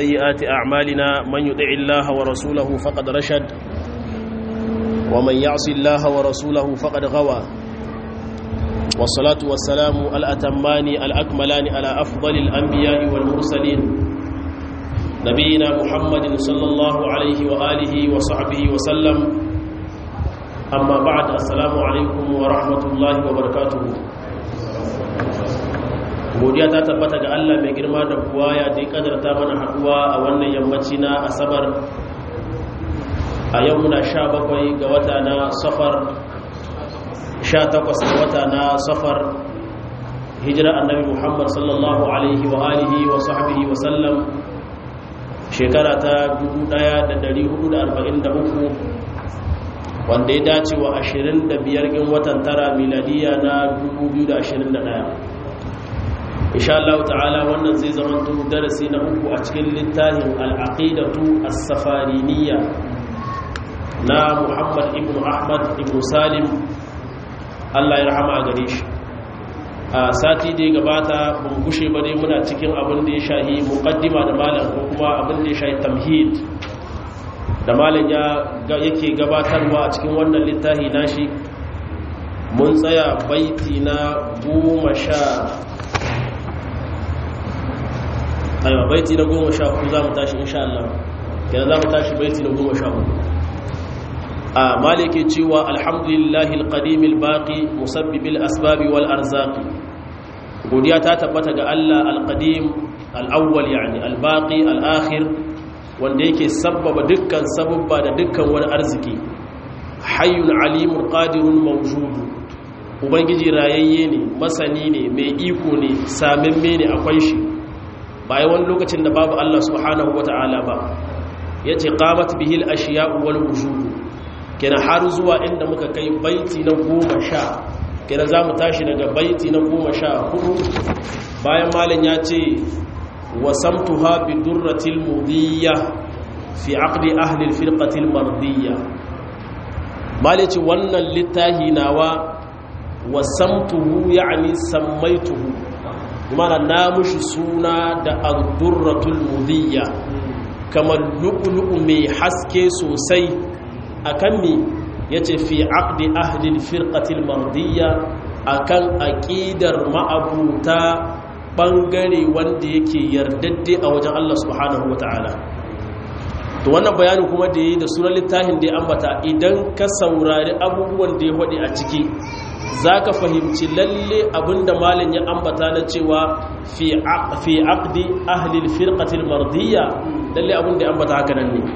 سيئات أعمالنا من يطع الله ورسوله فقد رشد ومن يعص الله ورسوله فقد غوى والصلاة والسلام الأتمان الأكملان على أفضل الأنبياء والمرسلين نبينا محمد صلى الله عليه وآله وصحبه وسلم أما بعد السلام عليكم ورحمة الله وبركاته godiya ta tabbata ga Allah mai girma da buwaya da ya kadarta mana haduwa a wannan yammaci na asabar a yau muna sha bakwai ga wata na safar sha takwas ga wata na safar hijira annabi muhammad sallallahu alaihi wa alihi wa sahbihi wa sallam shekara ta 1443 wanda ya dace wa 25 gin watan tara miladiya na 2021 insha Allah ta'ala wannan zai zama darasi na uku a cikin littafin al-aqidatu as-safariniyya na Muhammad ibn Ahmad ibn Salim Allah ya rahama gare shi a sati da ya gabata mun gushe ba dai muna cikin abin da ya shahi muqaddima da malam ko kuma abin da ya shahi tamhid da malam ya yake gabatarwa a cikin wannan littafi nashi mun tsaya baiti na goma sha aiwa baiti na goma sha uku za mu tashi insha Allah yana za mu tashi baiti na goma sha uku a malike cewa alhamdulillahi alqadim albaqi musabbib alasbab wal arzaq godiya ta tabbata ga Allah alqadim alawwal yani albaqi alakhir wanda yake sabbaba dukkan sababba da dukkan wani arziki hayyun alimul qadirun mawjud ubangiji rayayye ne masani ne mai iko ne samimme ne akwai shi bayan wani lokacin da babu Allah subhanahu wata'ala ba yace qamat bihil ashiya'u wal wujud kenan har zuwa inda muka kai baiti na goma sha kenan za mu tashi daga baiti na goma sha hudu bayan malin ya ce wasamtuha bi durratil mudiyya fi aqdi ahli alfirqatil mardiyya malin ce wannan littahi nawa wasamtuhu yani sammaituhu mana na mushi suna da ad-durratul mudiyya kamar lu'lu'u mai haske sosai akan mi yace fi aqdi ahli alfirqatil mardiyya akan aqidar ma'abuta bangare wanda yake yardadde a wajen Allah subhanahu wataala to wannan bayanin kuma da yi da sunan littafin da ya ambata idan ka saurari abubuwan da ya hade a ciki zaka fahimci lalle abinda malin ya ambata na cewa fi fi aqdi ahli alfirqatil mardiyya lalle abinda ya ambata haka nan ne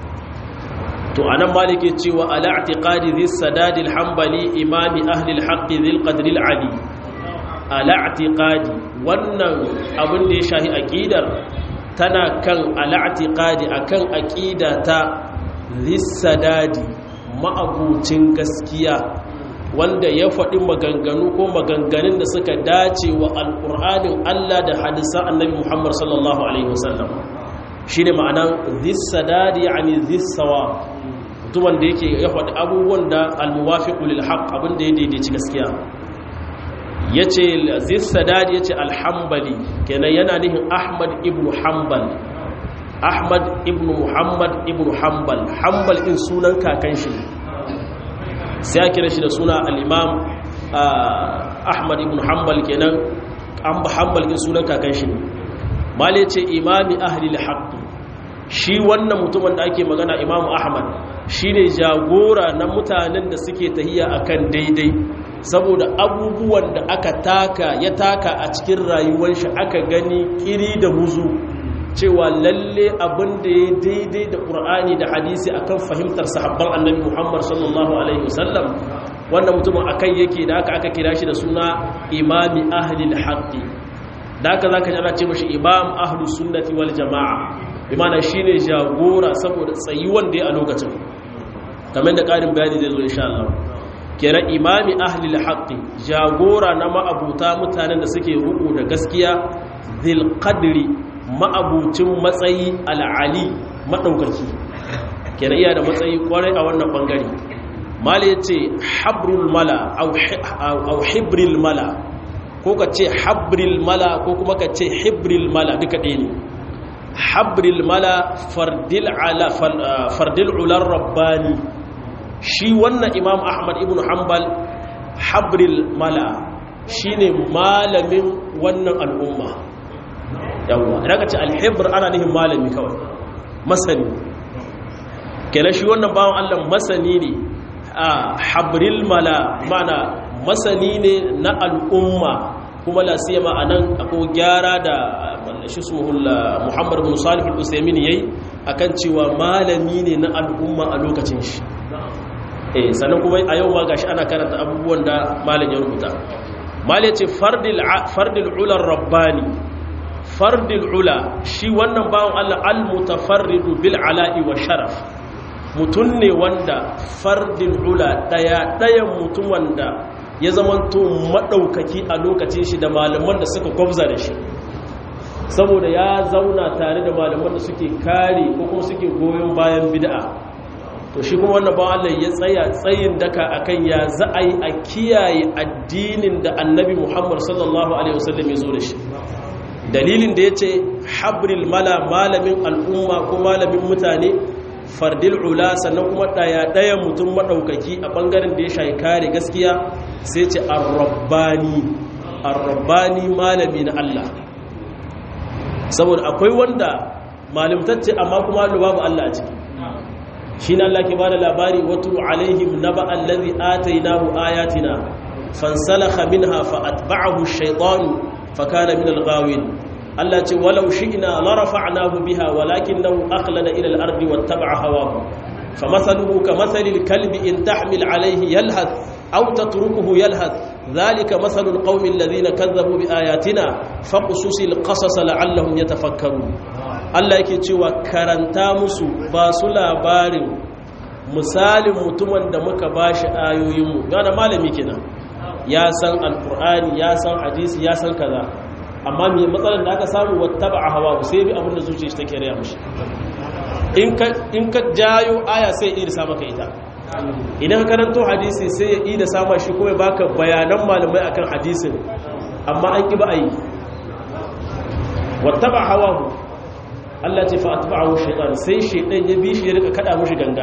to anan malike cewa ala i'tiqadi dhis sadad al-hanbali imami ahli al-haqq dhil qadr al-ali ala i'tiqadi wannan abin da ya shahi aqidar tana kan ala i'tiqadi akan aqida ta dhis sadad ma'abucin gaskiya wanda ya faɗi maganganu ko maganganun da suka dace wa alƙur'anin Allah da hadisan annabi Muhammad sallallahu alaihi wasallam shine ma'anan dhis sadad yani dhis sawab mutumin da yake ya faɗi abubuwan da almuwafiqu lil haqq abin da ya daidaici gaskiya yace aziz sadad yace alhambali kenan yana nihin ahmad ibn hanbal ahmad ibn muhammad ibn hanbal hanbal din sunan kakan shi sai ya kira shi da suna al-imam ahmad ibn hanbal kenan an ba hanbal din sunan kakan shi mali yace imami ahli al-haqq shi wannan mutumin da ake magana imamu ahmad shine jagora na mutanen da suke tahiya akan daidai saboda abubuwan da aka taka ya taka a cikin rayuwar shi aka gani kiri da muzu cewa lalle abin da ya daidai da ƙur'ani da hadisi akan fahimtar sahabban annabi muhammad sallallahu alaihi wasallam wannan mutumin akai yake da aka aka kira shi da suna imami ahlil haqqi da aka zaka ji ana ce mashi imam ahlus sunnati wal jamaa bimana shine jagora saboda tsayuwan da ya a lokacin kamar da ƙarin bayani zai zo insha Allah kira imami ahli haqqi jagora na ma'abuta mutanen da suke ruku da gaskiya zil qadri ma'abucin matsayi al'ali madaukaki kira iya da matsayi kwarai a wannan bangare mala yace habrul mala au hibril mala ko ka ce habril mala ko kuma ka ce hibril mala duka ɗaya ne habril mala fardil ala fardil ular rabbani shi wannan imam ahmad ibn hanbal habril mala shine malamin wannan al'umma yawwa idan ka ce alhibr ana nihin malami kawai masani kenan shi wannan bawan Allah masani ne a habril mala mana masani ne na al'umma kuma la siyama anan akwai gyara da shi suhul Muhammad bin Salih al-Usaymin yayi akan cewa malami ne na al'umma a lokacin shi eh sannan kuma a yau ma gashi ana karanta abubuwan da malam ya rubuta mal yace fardil fardil ula rabbani fardil ula shi wannan bawon Allah al-mutafarridu bil ala'i wa sharaf mutun ne wanda fardil ula daya dayan mutum wanda ya zamanto maɗaukaki a lokacin shi da malaman da suka gwabza da shi saboda ya zauna tare da malaman da suke kare ko kuma suke goyon bayan bid'a to shi kuma wannan bawan Allah ya tsaya tsayin daka akan ya za a yi a kiyaye addinin da annabi Muhammad sallallahu alaihi wasallam ya zo da shi dalilin da ya ce habril mala malamin al'umma ko malamin mutane fardil ula sannan kuma ɗaya ɗaya mutum maɗaukaki a ɓangaren da ya shayi kare gaskiya sai ce arrabbani arrabbani malami na Allah saboda akwai wanda malimtacce amma kuma babu Allah a ciki shi na Allah ke ba da labari wato alaihim na ba'an lazi atainahu ayatina fansalakha minha fa atba'ahu shaytanu fa kana min al-ghawin Allah ce walau shi'na la rafa'nahu biha walakinahu akhlada ila al-ardi wattaba'a hawahu famathaluhu kamathali al-kalbi in tahmil alayhi yalhath aw tatrukuhu yalhath dhalika mathalu al-qaumi alladhina kadhabu biayatina faqsus al-qasas la'allahum yatafakkarun Allah yake cewa karanta musu ba su labarin misalin mutumin da muka bashi ayoyinmu gane malami kenan ya san alqur'ani ya san hadisi ya san kaza amma mai matsalar da aka samu wata ba a hawa sai bi abinda zuciya take raya mashi in ka jayo aya sai iri sa maka ita idan ka karanto hadisi sai ya ida sama shi kuma baka bayanan malamai akan hadisin amma an ki ba a yi wata ba hawa Allah ce fa atba'ahu shaytan sai shaytan ya bi shi ya rika kada mushi ganga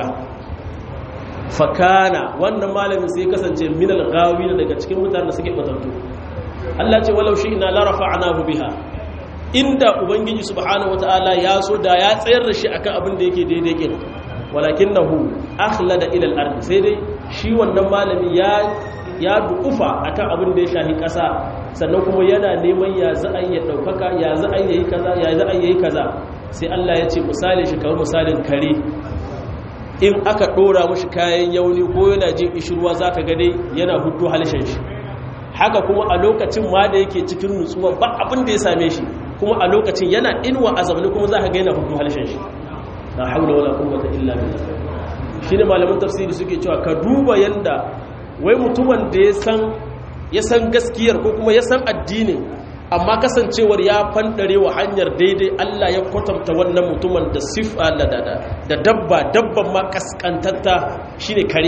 fakana wannan malamin sai kasance minal gawina daga cikin mutanen da suke batattu Allah ce walau shi ina larafa anahu biha inda ubangiji subhanahu wataala ya so da ya tsayar da shi akan abin da yake daidai kin walakinahu akhlada ila al-ard sai dai shi wannan malami ya ya dukufa akan abin da ya shahi kasa sannan kuma yana neman ya za a yi daukaka ya za a yi kaza ya za a yi kaza sai Allah ya ce misali shi kamar misalin kare in aka dora mushi kayan yauni ko yana jin ishirwa zaka ga dai yana hudu halishin shi haka kuma a lokacin ma da yake cikin nutsuwa ba abin da ya same shi kuma a lokacin yana inuwa a zamani kuma za ka gaina hudu halishin shi na haula wala quwwata illa billah shine malaman tafsiri suke cewa ka duba yanda wai mutumin da ya san ya san gaskiyar ko kuma ya san addinin amma kasancewar ya fandare wa hanyar daidai Allah ya kwatanta wannan mutumin da sifa da da dabba dabban ma kaskantatta shine kare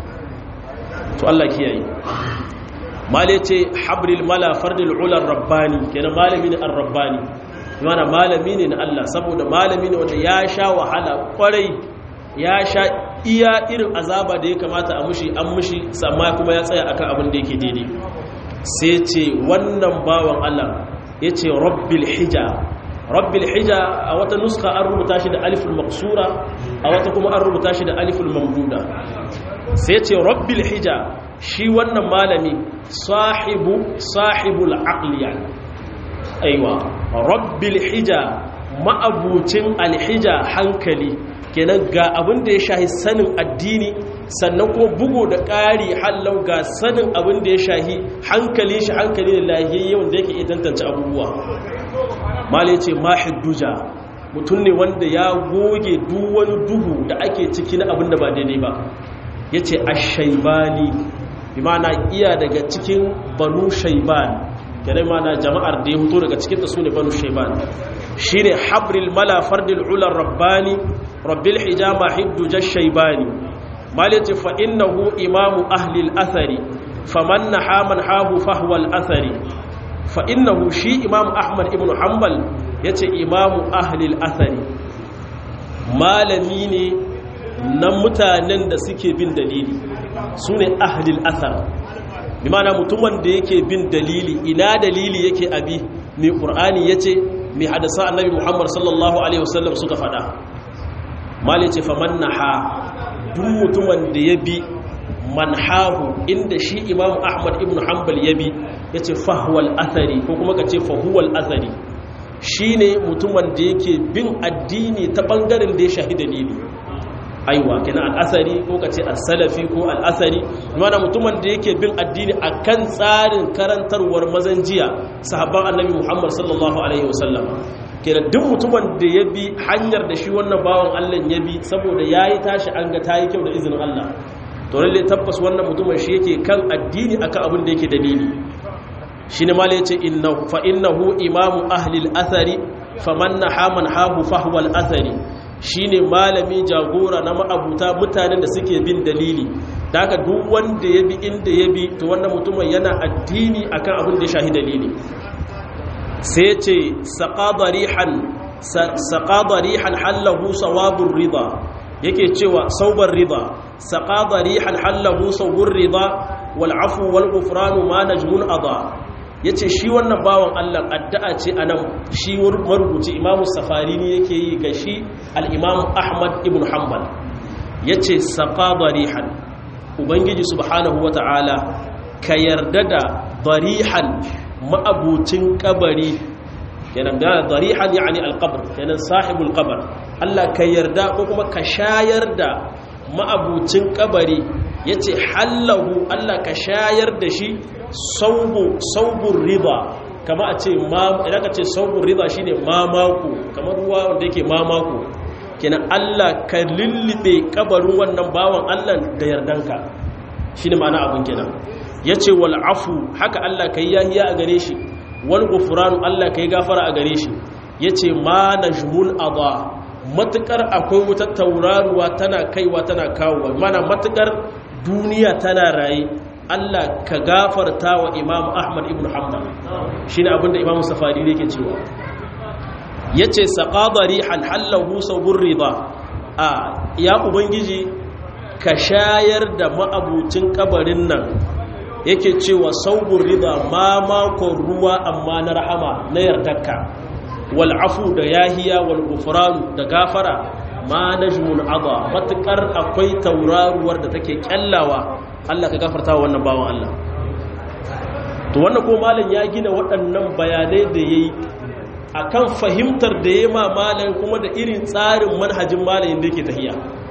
to Allah kiyaye male ce habril mala fardil ular rabbani kenan malami ne ar-rabbani yana malami ne na Allah saboda malami ne wanda ya sha wahala kwarai ya sha iya irin azaba da ya kamata a mushi an mushi amma kuma ya tsaya akan abin da yake daidai sai ce wannan bawan Allah ya ce rabbil hija rabbil hija a wata nuska an rubuta shi da aliful maksura a wata kuma an rubuta shi da aliful mamduda sai ce rabbil hija shi wannan malami sahibu sahibul aqliya aiwa rabbil hija ma'abucin alhija hankali kenan ga abin da ya shahi sanin addini sannan kuma bugu da ƙari hallau ga sanin abin da ya shahi hankali shi hankali da lahiyayye wanda yake iya tantance abubuwa mali ce mahidduja mutum ne wanda ya goge duk wani duhu da ake ciki na abin da ba daidai ba ya ce ashaibani bi mana iya daga cikin banu shaiban kenan mana jama'ar da ya fito daga cikin ta sune banu shaiban shine habril mala fardil ula rabbani rabbil hijama hiddu shaibani malati fa innahu imamu ahli al-athari faman naha man hahu fahwa al-athari fa innahu shi imam ahmad ibn hanbal yace imamu ahli al-athari malami ne na mutanen da suke bin dalili sune ahli al-athar bi ma'ana mutumin da yake bin dalili ina dalili yake abi mai qur'ani yace mai hadasa annabi Muhammad sallallahu alaihi wasallam suka fada mali ce faman naha duk mutumin da ya bi manhahu inda shi imam ahmad ibn hanbal ya bi ya ce fahuwal athari ko kuma ka ce fahuwal athari shi ne mutumin da yake bin addini ta ɓangaren da ya shahi dalili aiwa kina al'asari ko ka ce al-salafi ko al'asari mana mutumin da yake bin addini a kan tsarin karantarwar mazan jiya sahabban annabi muhammad sallallahu alaihi wasallam kenan duk mutumin da ya bi hanyar da shi wannan bawan allah ya bi saboda ya yi tashi an ga ta yi kyau da izinin allah to lalle tabbas wannan mutumin shi yake kan addini akan abin da yake dalili shine mala yace innahu fa innahu imamu ahli al-athari faman naha man hahu fahwa al-athari shine malami jagora na ma'abuta mutanen da suke bin dalili daga duk wanda ya bi inda ya bi to wannan mutumin yana addini akan abin da ya shahi dalili sai ce saqadarihan saqadarihan hallahu sawabur rida yake cewa saubar rida saqadarihan hallahu sawbur rida wal afu wal ghufranu ma najmun ada yace shi wannan bawan Allah addu'a ce anan shi marubuci Imam Safarini yake yi ga shi al-Imam Ahmad ibn Hanbal yace saqadarihan ubangiji subhanahu wata'ala ka yarda da darihan ma'abucin kabari kenan da darihan yani alqabr kenan sahibul qabr Allah ka yarda ko kuma ka shayar da ma'abucin kabari yace hallahu Allah ka shayar da shi saubu saubur riba kama a ce ma idan ka ce saubur riba shine mamako kamar ruwa wanda yake mamako kenan Allah ka lullube kabarin wannan bawan Allah da yardanka shine ma'ana abun kenan yace wal afu haka Allah kai yahiya a gare shi wal ghufranu Allah kai gafara a gare shi yace ma najmun adha matukar akwai wutar tauraruwa tana kaiwa tana kawowa mana matukar duniya tana raye Allah ka gafarta wa Imam Ahmad ibn Hanbal shine abinda Imam Safari yake cewa yace saqadari hal hallahu sabur rida a ya ubangiji ka shayar da ma'abucin kabarin nan yake cewa saubur rida ma makon ruwa amma na rahama na yardarka wal afu da yahiya wal gufranu da gafara ma najmun adha matukar akwai tauraruwar da take kyallawa Allah ka gafarta wa wannan bawan Allah to wannan ko malam ya gina waɗannan bayanai da yayi akan fahimtar da yayi ma malam kuma da irin tsarin manhajin malamin da yake tahiya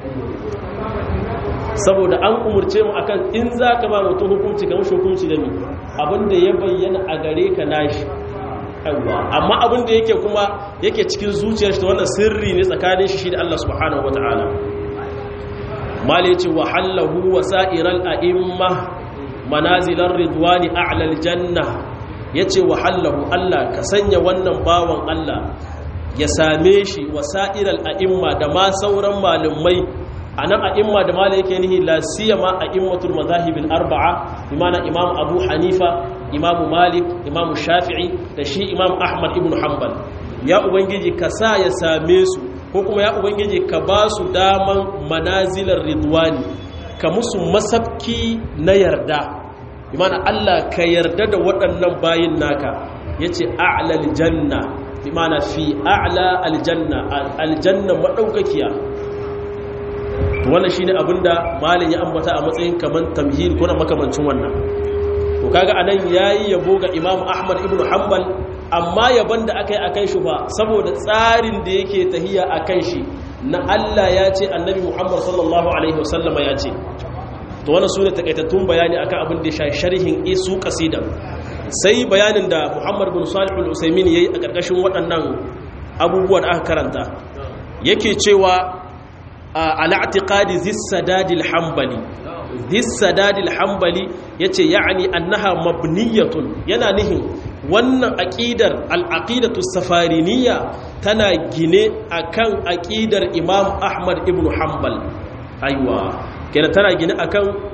saboda an umurce mu akan in za ka ba mutum hukunci ga mashi hukunci da mi abinda ya bayyana a gare ka nashi amma abinda yake kuma yake cikin zuciyar shi wannan sirri ne tsakanin shi da Allah subhanahu wataala mali yace wa hallahu wa sa'iral a'imma manazilar ridwani a'la aljanna yace wa hallahu Allah ka sanya wannan bawan Allah ya same shi wa sa'iral a'imma da ma sauran malumai a nan a imma da mala yake nihi la siyama a immatul mazahibil arba'a imana imam abu hanifa imam malik imam shafi'i da shi imam ahmad ibn hanbal ya ubangiji ka sa ya same su ko kuma ya ubangiji ka ba su daman manazilar ridwani ka musu masabki na yarda imana allah ka yarda da waɗannan bayin naka yace a'la aljanna imana fi a'la aljanna aljanna madaukakiya wannan shine abinda malin ya ambata a matsayin kaman tamhid ko na makamancin wannan to kaga anan yayi yabo ga Imam Ahmad ibn Hanbal amma yaban da akai akan shi ba saboda tsarin da yake tahiya akan shi na Allah ya ce Annabi Muhammad sallallahu alaihi wasallama ya ce to wannan sune takaitattun bayani akan abin da ya sharhin isu qasida sai bayanin da Muhammad bin Salih al-Usaymin yayi a karkashin waɗannan abubuwa da aka karanta yake cewa al'atiƙadi zissadadil hambali zissadadil hambali ya ce ya'ani annaha mabniyatun yana nihin wannan aƙidar al'aƙidatu safariniya tana gine akan aƙidar imam ahmad ibn hambal aiwa kenan tana gine akan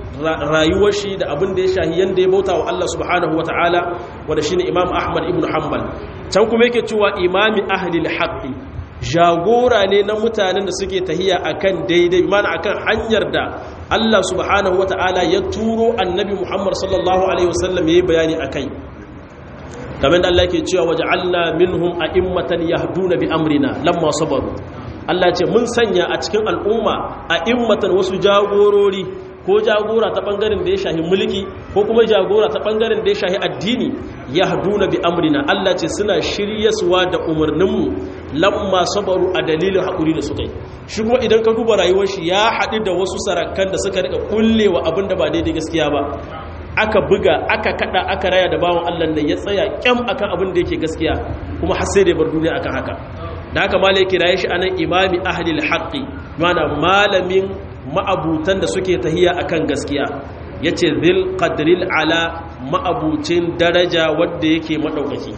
rayuwar shi da abin da ya shahi yanda ya bauta wa Allah subhanahu wa ta'ala wanda shine Imam Ahmad ibn Hanbal can kuma yake cewa imami ahlil haqqi jagora ne na mutanen da suke tahiya akan daidai mana akan hanyar da Allah subhanahu wa ta'ala ya turo annabi Muhammad sallallahu alaihi wasallam yayi bayani akai kamar da Allah yake cewa waja'alna minhum a'immatan yahduna bi amrina lamma sabaru Allah ce mun sanya a cikin al'umma a'immatan wasu jagorori ko jagora ta bangaren da ya shahi mulki ko kuma jagora ta bangaren da ya shahi addini yahduna bi amrina Allah ce suna shiryaswa da umarninmu lamma sabaru a dalilin hakuri da suka yi shi kuma idan ka duba rayuwar shi ya haɗu da wasu sarakan da suka rika kullewa abin da ba daidai gaskiya ba aka buga aka kada aka raya da bawan Allah da ya tsaya kyam akan abin da yake gaskiya kuma har sai da bar duniya akan haka da haka malai kiraye shi anan imami ahli alhaqi mana malamin ma'abutan da suke tahiya akan gaskiya yace zil qadril ala ma'abucin daraja wanda yake madaukaki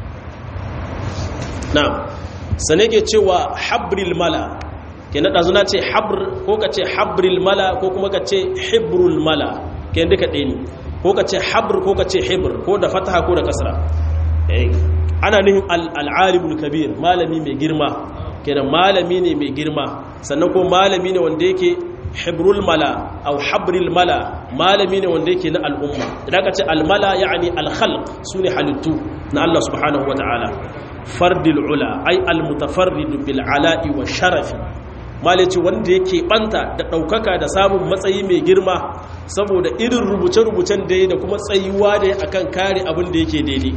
na'am sane ke cewa habril mala kenan dazu na ce habr ko ka ce habril mala ko kuma ka ce hibrul mala kenan duka ɗaya ne ko ka ce habr ko ka ce hibr ko da fataha ko da kasra ana nihin al'alimul kabir malami mai girma kenan malami ne mai girma sannan ko malami ne wanda yake hibrul mala au habril mala malami ne wanda yake na al'umma idan ka ce almala ya'ani alkhalq sune halittu na Allah subhanahu wata'ala fardil ula ai almutafarridu bil ala'i wa sharafi malaci wanda yake banta da daukaka da samun matsayi mai girma saboda irin rubuce-rubucen da ya da kuma tsayuwa da ya akan kare abin da yake daidai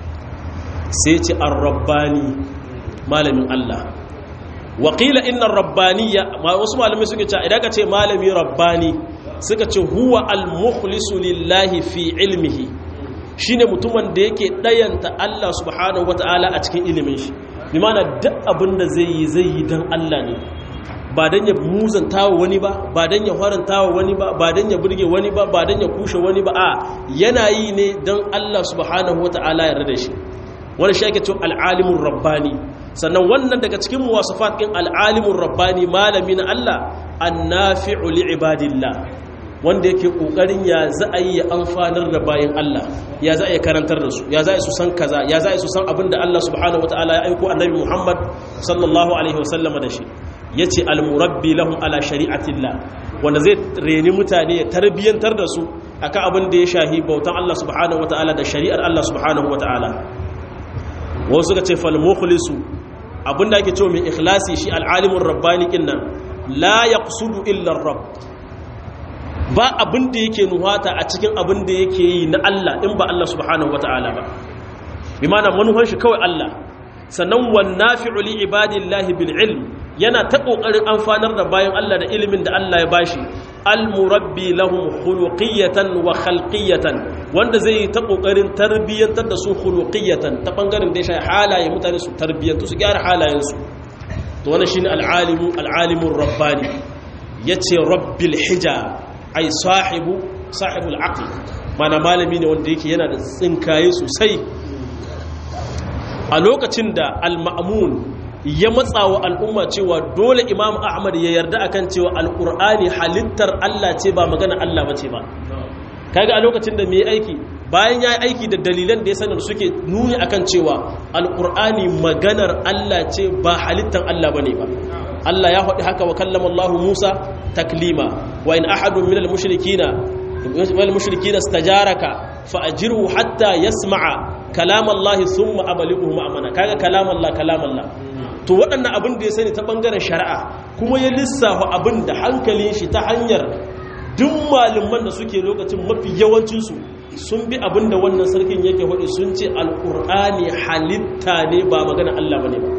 sai ce ar-rabbani malamin Allah waƙila inna rabbaniya wasu malamai suka ce idan ka ce malami rabbani suka ce huwa al-mukhlisu lillahi fi ilmihi shine mutumin da yake dayanta Allah subhanahu wataala a cikin ilimin shi bi mana duk abin da zai yi zai yi dan Allah ne ba dan ya muzanta wa wani ba ba dan ya faranta wa wani ba ba dan ya burge wani ba ba dan ya kushe wani ba a yana yi ne dan Allah subhanahu wataala ya rada shi wani shi ake cewa al'alimun rabbani sannan wannan daga cikin muwasafat ɗin al'alimun rabbani malami na Allah an nafi'u li'ibadillah wanda yake ƙoƙarin ya za a yi ya amfanar da bayan Allah ya za a yi karantar da su ya za a yi su san kaza ya za a yi su san abin da Allah subhanahu wata'ala ya aiko annabi Muhammad sallallahu alaihi wasallama da shi ya ce almurabbi lahum ala shari'atillah wanda zai reni mutane ya tarbiyyantar da su akan abin da ya shahi bautan Allah subhanahu wata'ala da shari'ar Allah subhanahu wata'ala wasu suka ce falmukhlisu abinda ake cewa mai ikhlasi shi al'alimin rabbani kinnan la yaqsudu illa rabb ba abinda yake nuhata a cikin abinda yake yi na Allah in ba Allah subhanahu wataala ba bi ma'ana manuhan shi kawai Allah sannan wan nafi'u li ibadillahi bil ilm yana ta kokarin amfanar da bayan Allah da ilimin da Allah ya bashi al-murabbi lahum khuluqiyatan wa khalqiyatan wanda zai yi ta kokarin tarbiyyantar da su khuluqiyatan ta bangaren da ya shafi halaye mutane su tarbiyyantu su gyara halayensu to wannan shine al-alimu al-alimur rabbani yace rabbil hija ay sahibu sahibul aql mana malami ne wanda yake yana da tsinkaye sosai a lokacin da al-ma'mun ya matsa wa al'umma cewa dole imam ahmad ya yarda akan cewa al'ur'ani halittar Allah ce ba magana Allah ba ce ba kaga a lokacin da mai aiki bayan ya yi aiki da dalilan da ya sanar suke nuni akan cewa al'ur'ani maganar Allah ce ba halittar Allah ba ne ba Allah ya haɗi haka wa kallama Allah Musa taklima wa in ahadun minal mushrikina wal mushrikina stajaraka fa ajirhu hatta yasma'a kalam Allah thumma ablighu ma'amana kaga kalam Allah kalam Allah to waɗannan abin da ya sani ta ɓangaren shari'a kuma ya lissafa abin da hankalin shi ta hanyar duk malaman da suke lokacin mafi yawancinsu sun bi abin da wannan sarkin yake hudu sun ce alƙur'ani halitta ne ba magana Allah ba ne ba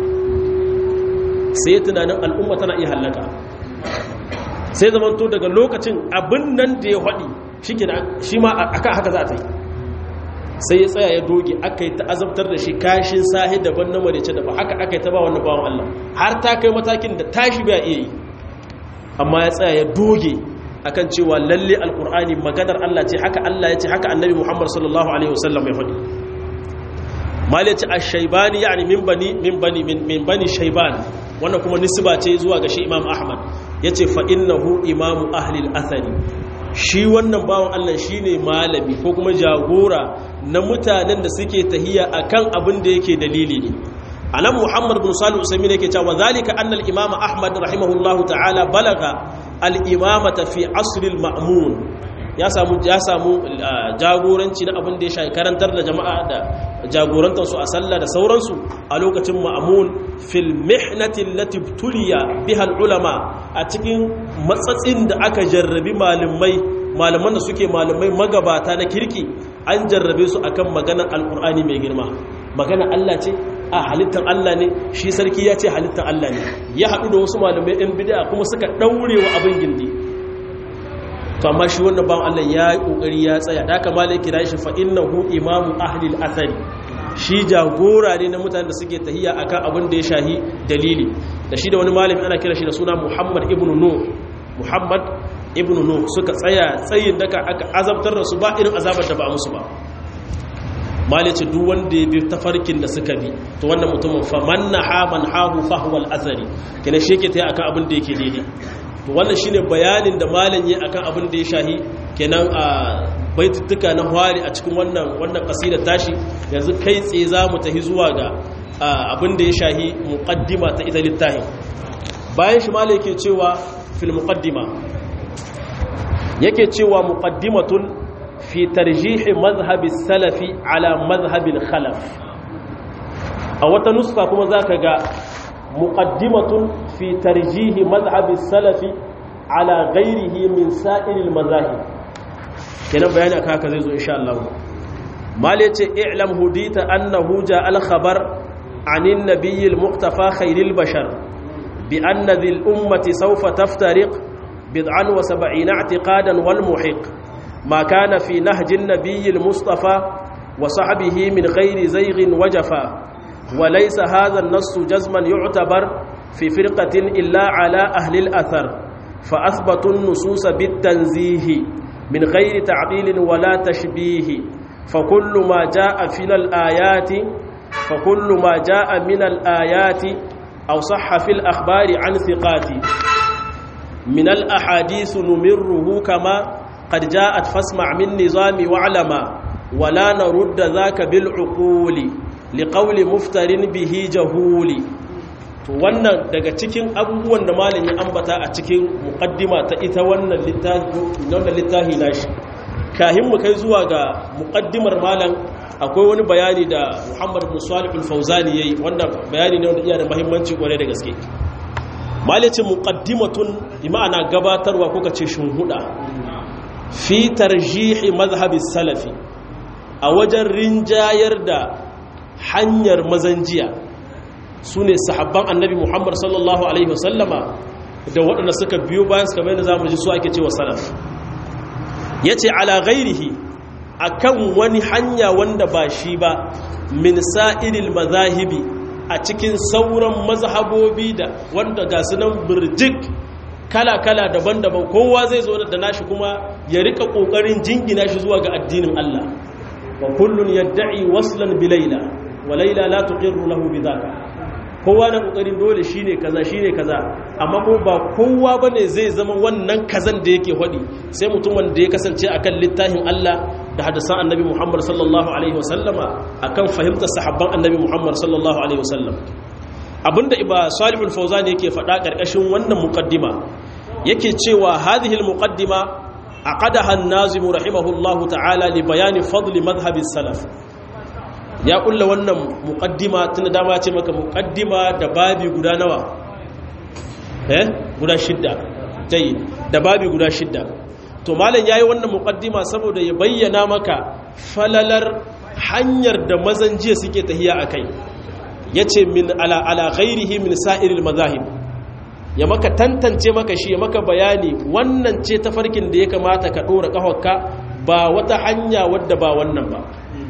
sai tunanin al'umma tana iya hallaka sai zamanto daga lokacin abin nan da ya haɗi shi ma akan haka za ta yi sai ya tsaya ya doge aka yi ta'azabtar da shi kashin sahi daban na marice daban haka aka yi ta ba wani bawan Allah har ta kai matakin da tashi ba iya yi amma ya tsaya ya doge akan cewa lalle alkur'ani maganar Allah ce haka Allah ya ce haka annabi Muhammad sallallahu alaihi wasallam ya faɗi mal ya ce ash-shaybani yani min bani min bani min bani shayban wannan kuma nisba ce zuwa ga shi Imam Ahmad yace fa innahu imamu ahli al-athari shi wannan bawan Allah shine malami ko kuma jagora na mutanen da suke tahiya akan abin da yake dalili ne anan Muhammad bin Salih Usaimin yake cewa zalika anna al-Imam Ahmad rahimahullahu ta'ala balaga al-imamata fi asr al-ma'mun ya samu ya samu jagoranci na abin da ya shafi karantar da jama'a da jagorantar su a sallah da sauransu a lokacin ma'mun fil mihnati allati tuliya biha ulama a cikin matsatsin da aka jarrabi malamai malaman da suke malamai magabata na kirki an jarrabe su akan maganar alqur'ani mai girma magana Allah ce a halittar Allah ne shi sarki ya ce halittar Allah ne ya haɗu da wasu malamai ɗin bid'a kuma suka ɗaure wa abin gindi to amma shi wannan bawan Allah ya yi kokari ya tsaya da haka malai kira shi fa innahu imamu ahli al-athari shi jagora ne na mutanen da suke tahiya akan abin da ya shahi dalili da shi da wani malami ana kira shi da suna Muhammad ibn Nuh Muhammad ibn Nuh suka tsaya tsayin daka aka azabtar da su ba irin azabar da ba musu ba malai ce duk wanda ya bi tafarkin da suka bi to wannan mutumin fa mannaha man hahu fa huwa al-athari kina shi yake tayi akan abin da yake daidai to wannan shine bayanin da malam yi akan abin da ya shahi kenan a baituttuka na hwari a cikin wannan wannan kasida tashi yanzu kai tsaye za mu tafi zuwa ga abin da ya shahi muqaddima ta ita littafin bayan shi malam yake cewa fil muqaddima yake cewa muqaddimatun fi tarjih madhhab salafi ala madhhab al-khalaf a wata nuska kuma zaka ga مقدمة في ترجيح مذهب السلف على غيره من سائر المذاهب كنا بيان أكاك زيزو إن شاء الله ما ليتي اعلم هديت أنه جاء الخبر عن النبي المقتفى خير البشر بأن ذي الأمة سوف تفترق بضعا وسبعين اعتقادا والمحق ما كان في نهج النبي المصطفى وصحبه من غير زيغ وجفا وليس هذا النص جزما يعتبر في فرقة إلا على أهل الأثر فأثبتوا النصوص بالتنزيه من غير تعطيل ولا تشبيه فكل ما جاء في الآيات فكل ما جاء من الآيات أو صح في الأخبار عن ثقات من الأحاديث نمره كما قد جاءت فاسمع من نظام وعلما ولا نرد ذاك بالعقول liƙauli muftarin bihi jahuli to wannan daga cikin abubuwan da malam ya ambata a cikin muqaddima ta ita wannan littafi nashi kahin mu kai zuwa ga muqaddimar malam akwai wani bayani da Muhammad bin Salih al-Fawzani yayi wanda bayani ne wanda iya da muhimmanci kware da gaske malacin muqaddimatun bi ma'ana gabatarwa ko kace shuhuda fi tarjihi mazhabi salafi a wajen rinjayar da hanyar mazanjiya su ne sahabban annabi muhammad sallallahu alaihi wasallama da waɗanda suka biyo bayan suka bai da za mu ji su ake cewa salaf ya ce ala ghairihi a kan wani hanya wanda ba shi ba min sa'iril mazahibi a cikin sauran mazhabobi da wanda ga sunan birjik kala-kala daban-daban kowa zai zo da nashi kuma ya rika ƙoƙarin jingina shi zuwa ga addinin Allah wa kullun yadda'i waslan bilaila wa laila la tuqirru lahu bidhaka kowa na kokarin dole shine kaza shine kaza amma kuma ba kowa bane zai zama wannan kazan da yake hadi sai mutum wanda ya kasance akan littafin Allah da hadisan annabi Muhammad sallallahu alaihi wasallama akan fahimtar sahabban annabi Muhammad sallallahu alaihi wasallam abinda iba salihul fawzan yake faɗa ƙarƙashin wannan muqaddima yake cewa hadhihi almuqaddima aqadaha an-nazim rahimahullahu ta'ala li bayani fadli madhhabi salaf ya kulla wannan muqaddima tunda dama ce maka muqaddima da babi guda nawa eh guda shidda tayi da babi guda shidda to malam yayi wannan muqaddima saboda ya bayyana maka falalar hanyar da mazan jiya suke tahiya akai yace min ala ala ghairihi min sa'iril mazahib ya maka tantance maka shi ya maka bayani wannan ce tafarkin da ya kamata ka dora kafarka ba wata hanya wadda ba wannan ba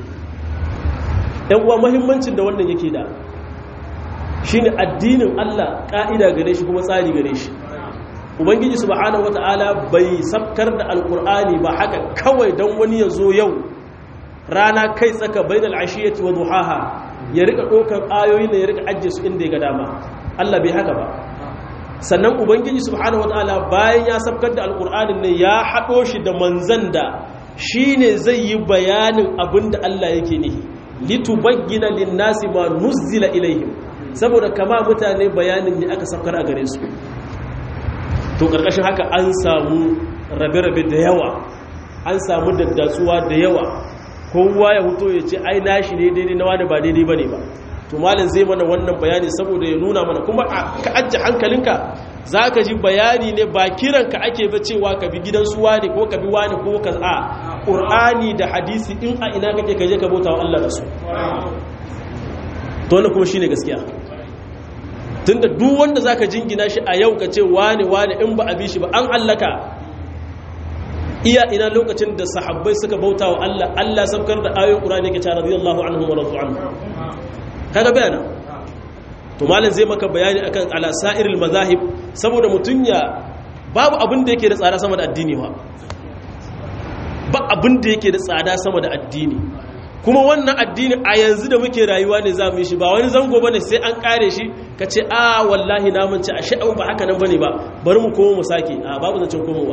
yan uwa muhimmancin da wannan yake da shine addinin Allah ka'ida gare shi kuma tsari gare shi ubangiji subhanahu wataala bai sabkar da alqur'ani ba haka kawai dan wani ya zo yau rana kai tsaka bainal ashiyati wa duhaha ya rika dokan ayoyi ne ya rika ajje su inda ya ga dama Allah bai haka ba sannan ubangiji subhanahu wataala bayan ya sabkar da alkur'anin ne ya haɗo shi da manzan da shi ne zai yi bayanin abin da Allah yake nihi litubayyana linnasi ma nuzzila ilaihim saboda kama mutane bayanin ne aka sabkar a gare su to karkashin haka an samu rabe-rabe da yawa an samu daddatsuwa da yawa kowa ya huto ya ce ai nashi ne daidai na wani ba daidai bane ba to malin zai mana wannan bayani saboda ya nuna mana kuma ka ajiye hankalinka za ka ji bayani ne ba kiranka ake ba cewa ka bi gidan suwa ne ko ka bi wani ko ka a ƙur'ani da hadisi in a ina kake kaje ka bauta wa Allah da su to wannan kuma shine gaskiya tunda duk wanda zaka jingina shi a yau ka ce wani wani in ba a bi shi ba an allaka iya ina lokacin da sahabbai suka bauta wa Allah Allah sabkar da ayoyin ƙur'ani ke cewa radiyallahu anhu wa radu anhu kaga bayana to malam zai maka bayani akan ala sa'iril mazahib saboda mutunya babu abin da yake da tsada sama da addini ba ba abin da yake da tsada sama da addini kuma wannan addini a yanzu da muke rayuwa ne za mu yi shi ba wani zango bane sai an kare shi ka ce a wallahi na mance a sha'u ba haka nan bane ba bari mu komo mu sake a babu zancen komowa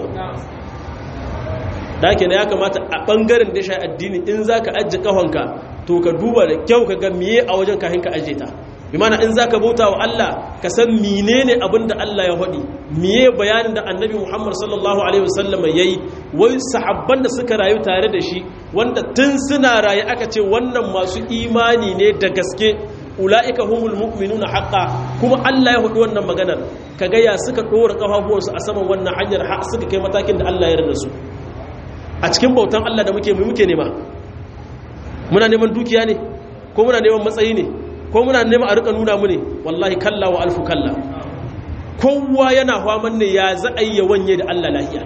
da ya kamata a bangaren da shi addini in za ka ajiye kahonka to ka duba da kyau ka ga miye a wajen kahin ka ajiye ta bi mana in za ka bauta wa Allah ka san menene abin da Allah ya faɗi miye bayanin da annabi Muhammad sallallahu alaihi wasallam ya yi wai sahabban da suka rayu tare da shi wanda tun suna rayu aka ce wannan masu imani ne da gaske ula'ika humul mu'minuna haqqa kuma Allah ya faɗi wannan maganar kaga ya suka ɗora kafafuwansu a saman wannan hanyar har suka kai matakin da Allah ya yarda su a cikin bautan Allah da muke muke nema muna neman dukiya ne ko muna neman matsayi ne ko muna neman a rika nuna mu ne wallahi kalla wa alfu kalla kowa yana faman ne ya za a yi wanye da Allah lahiya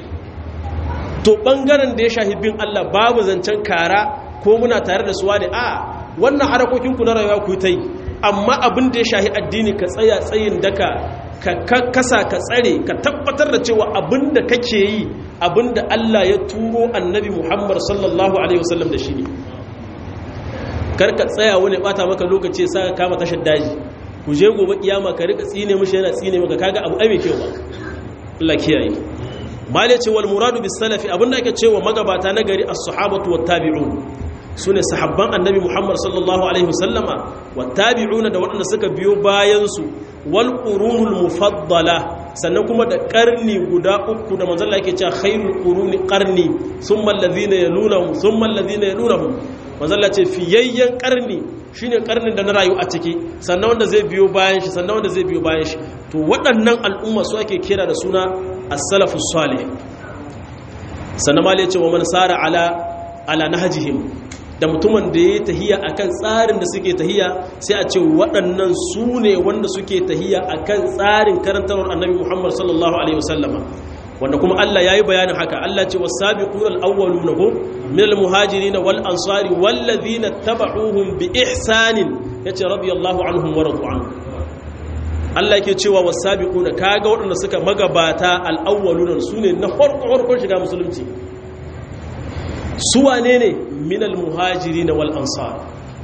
to bangaren da ya shahi bin Allah babu zancen kara ko muna tare da suwa ne a wannan harakokin ku na rayuwa ku ta yi amma abin da ya shahi addini ka tsaya tsayin daka ka kasa ka tsare ka tabbatar da cewa abin da kake yi abin da Allah ya turo annabi Muhammad sallallahu alaihi wasallam da shi ne karka tsaya wani bata maka lokaci sa ka kama tashar daji ku je gobe kiyama ka rika tsine mushi yana tsine maka kaga abu ai mai kyau ba Allah kiyaye mali ce wal muradu bis salafi abinda ake cewa magabata na gari as-sahabatu wat tabi'un sune sahabban annabi Muhammad sallallahu alaihi wasallama wat tabi'una da waɗanda suka biyo bayan su wal qurunul mufaddala sannan kuma da karni guda uku da manzon Allah yake cewa khairul quruni qarni thumma alladhina yalunhum thumma alladhina yalunhum manzon Allah ce fiyayyen karni shine karnin da na rayu a ciki sannan wanda zai biyo bayan shi sannan wanda zai biyo bayan shi to waɗannan al'umma su ake kira da suna as-salafus salih sannan malai ce wa man sara ala ala nahjihim da mutumin da ya tahiya akan tsarin da suke tahiya sai a ce waɗannan su ne wanda suke tahiya akan tsarin karantarwar annabi Muhammad sallallahu alaihi wasallama wanda kuma Allah yayi bayanin haka Allah ce was-sabiquna al-awwaluna hum min al-muhajirin wal ansari wal ladhina tabauhum bi ihsanin yace radiyallahu anhum wa radu anhu Allah yake cewa was-sabiquna kaga waɗanda suka magabata al-awwaluna sune na farko farkon shiga musulunci su wane ne min al-muhajirin wal ansar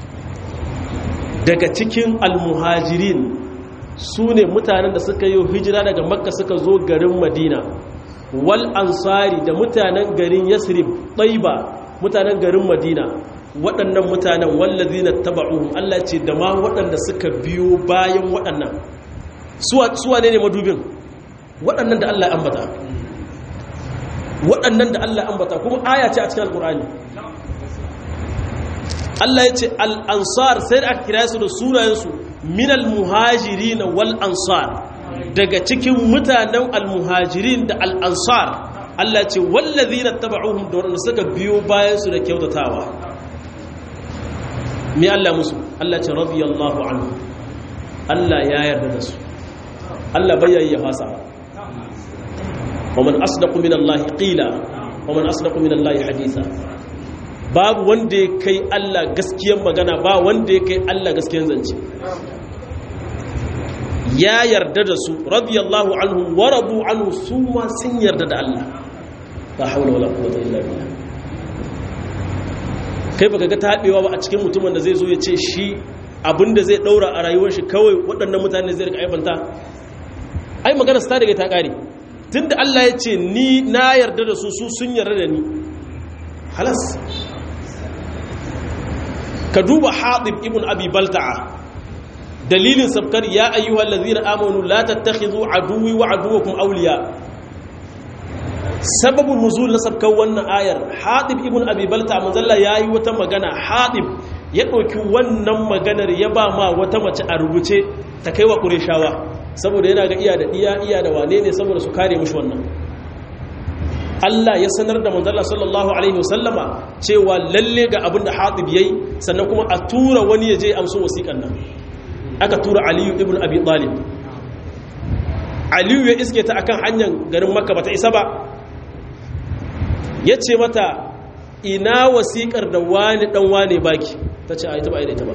daga cikin al-muhajirin su ne mutanen da suka yi hijira daga makka suka zo garin madina wal ansari da mutanen garin yasrib ɗaiba mutanen garin madina waɗannan mutanen wallazi na taba'uhum Allah ce da ma waɗanda suka biyo bayan waɗannan suwa ne ne madubin waɗannan da Allah ambata waɗannan da Allah ambata kuma aya ce a cikin alƙur'ani Allah ya ce al'ansar sai da aka kira su da sunayensu minal muhajiri na wal ansar daga cikin mutanen al-muhajirin da al-ansar Allah ce wallazi na taba'uhum da waɗanda suka biyo bayansu da kyautatawa me Allah musu Allah ce radiyallahu anhu Allah ya yarda da su Allah bayyayi ya fasa wa man asdaqu min Allah qila wa man asdaqu min Allah haditha babu wanda ya kai Allah gaskiyan magana ba wanda ya kai Allah gaskiyan zance ya yarda da su radiyallahu anhu wa radu anhu su ma sun yarda da Allah la haula wala quwwata illa billah kai baka ga tabewa ba a cikin mutumin da zai zo ya ce shi abinda zai daura a rayuwar shi kawai waɗannan mutane zai rika aibanta ai magana ta daga ta kare tunda Allah ya ce ni na yarda da su su sun yarda da ni halas ka duba Hatib ibn Abi Balta'a dalilin sabkar ya ayyuhal ladzina amanu la tattakhidhu aduwwi wa aduwwakum awliya sababin nuzul na sabkar wannan ayar Hatib ibn Abi Balta'a manzalla yayi wata magana Hatib ya ɗauki wannan maganar ya ba ma wata mace a rubuce ta kai wa ƙureshawa saboda yana ga iya da iya iya da wane ne saboda su kare mushi wannan Allah ya sanar da manzala sallallahu alaihi wasallama cewa lalle ga abin da hatib yayi sannan kuma a tura wani ya je amso wasiƙan nan aka tura aliyu ibn abi talib aliyu ya iske ta akan hanyar garin makka bata isa ba ya ce mata ina wasiƙar da wani ɗan wane baki ta ce a ita ba ita ba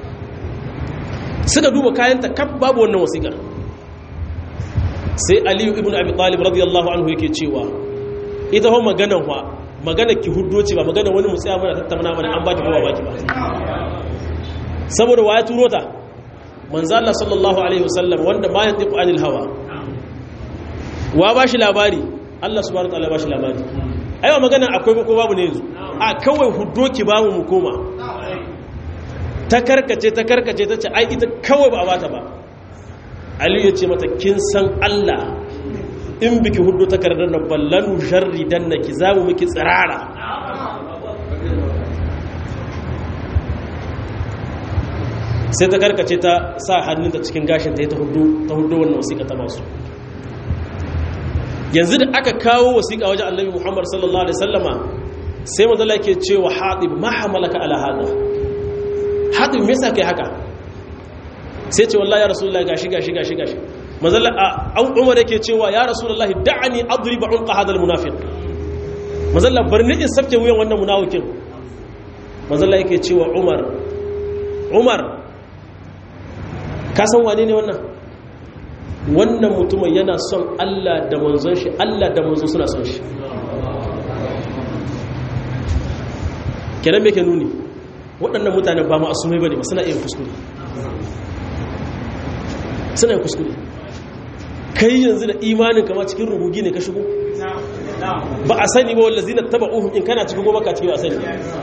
suka duba kayanta kaf babu wannan wasiƙar sai aliyu ibn abi talib radiyallahu anhu yake cewa ita hau maganan wa magana ki huddo ce ba magana wani mutsaya mana tattauna mana an baki kowa baki ba saboda waya turo ta manzo Allah sallallahu alaihi wasallam wanda ma yantiqu anil hawa wa ba shi labari Allah subhanahu wa ta'ala ba shi labari aiwa magana akwai ko babu ne yanzu a kawai huddo ki ba mu koma ta karkace ta karkace ta ce ai ita kawai ba a bata ba aliyu ya ce mata kin san Allah in biki huddo takardar nan ballanu sharri dan na ki zamu miki tsirara sai ta karkace ta sa hannunta cikin gashin ta ta huddo ta huddo wannan wasiƙa ta masu yanzu da aka kawo wasiƙa wajen annabi muhammad sallallahu alaihi sallama sai mazala ke cewa haɗib ma hamalaka ala hada haɗib me yasa kai haka sai ce wallahi ya rasulullahi gashi gashi gashi gashi mazala a umar yake cewa ya rasulullahi da'ani adriba unqa hadal munafiq mazala barni in sabke wuyan wannan munafikin mazala yake cewa umar umar ka san wane ne wannan wannan mutumin yana son Allah da manzon shi Allah da manzon suna son shi kenan me ke nuni waɗannan mutane ba ma'asumai bane ba suna iya kuskure suna yin kuskure kai yanzu da imanin kama cikin rugugi ne ka shigo ba a sani ba wallazi na taba uhun in kana cikin goma ka cikin a sani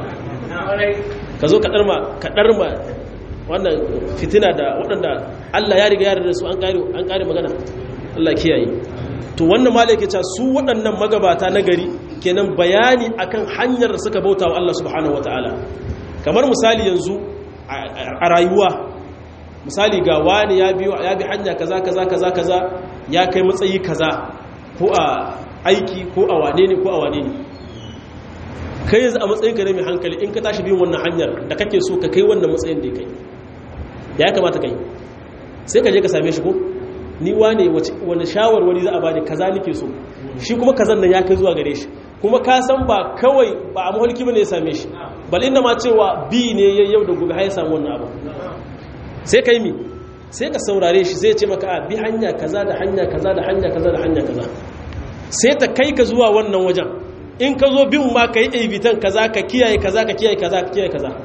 ka zo ka ɗarma wannan fitina da waɗanda Allah ya riga ya da su an ƙare magana Allah kiyaye to wannan malaka ce su waɗannan magabata na gari kenan bayani akan hanyar da suka bauta wa Allah subhanahu wataala kamar misali yanzu a rayuwa misali ga wani ya biyo ya bi hanya kaza kaza kaza kaza ya kai matsayi kaza ko a aiki ko a wane ne ko a wane ne kai yanzu a matsayin ka ne mai hankali in ka tashi bin wannan hanyar da kake so ka kai wannan matsayin da ya kai ya kamata kai sai ka je ka same shi ko ni wane wani shawarwari za a bani kaza nake so shi kuma kazan nan ya kai zuwa gare shi kuma ka san ba kawai ba a mahalki bane ya same shi bal inda ma cewa bi ne yau da gobe har ya samu wannan abu sai kai mi sai ka saurare shi sai ya ce maka a bi hanya kaza da hanya kaza da hanya kaza da hanya kaza sai ta kai ka zuwa wannan wajen in ka zo bin ma ka yi aibitan kaza ka kiyaye kaza ka kiyaye kaza ka kiyaye kaza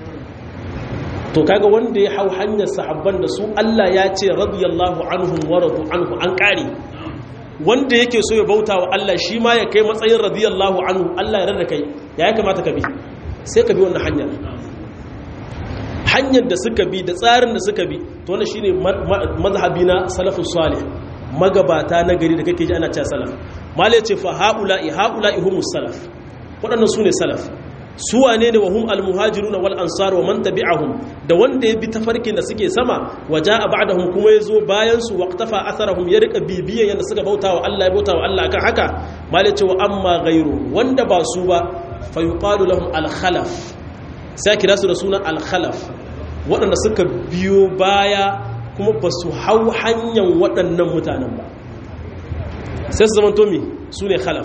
to kaga wanda ya hau hanyar sahabban da su Allah ya ce radiyallahu anhum wa radu anhu an kare wanda yake so ya bauta wa Allah shi ma ya kai matsayin radiyallahu anhu Allah ya rada kai ya kamata ka bi sai ka bi wannan hanyar hanyar da suka bi da tsarin da suka bi to wannan shine mazhabi na salafus salih magabata na gari da kake ji ana cewa salaf malai ce fa haula'i haula'i humus salaf waɗannan sune salaf su wane ne wa hum almuhajirun wal ansar wa man tabi'ahum da wanda ya bi tafarkin da suke sama waja ba'dahum kuma yazo bayan su waqtafa atharahum ya rika bibiyan yanda suka bauta wa Allah ya bauta wa Allah akan haka malai ce wa amma ghairu wanda ba su ba fa yuqalu lahum al khalaf sai kira su da sunan al khalaf waɗanda suka biyo baya kuma ba su hau hanyar waɗannan mutanen ba sai su zama tomi su ne khalaf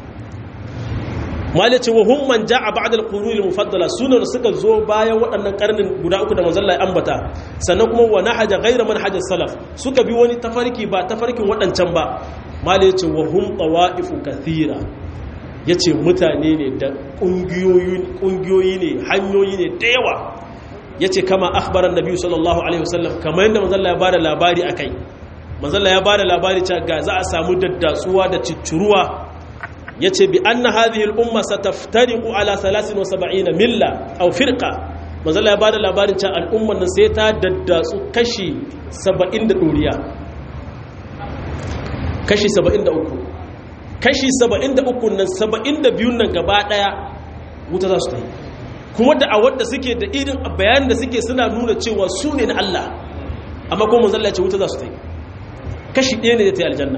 malice wa hum man ja'a ba'da al-qurun al-mufaddala sunan suka zo bayan waɗannan karnin guda uku da manzon Allah ya ambata sannan kuma wa nahaja ghayra manhaj salaf suka bi wani tafarki ba tafarkin waɗancan ba malice wa hum tawaifu kathira yace mutane ne da kungiyoyi kungiyoyi ne hanyoyi ne da yawa yace kama akhbaran nabi sallallahu alaihi wasallam kamar yadda manzon Allah ya bada labari akai manzalla ya bada labari cewa ga za a samu daddatsuwa da cicciruwa yace bi anna hadhihi al-umma sataftariqu ala 73 milla aw firqa manzalla ya bada labarin cewa al'umman nan sai ta daddatsu kashi 70 da doriya kashi 73 kashi 73 nan 72 nan gaba daya wuta za su ta yi kuma da a wadda suke da irin bayanin da suke suna nuna cewa su ne na Allah amma kuma manzalla ya ce wuta za su ta yi kashi ɗaya ne da ta yi aljanna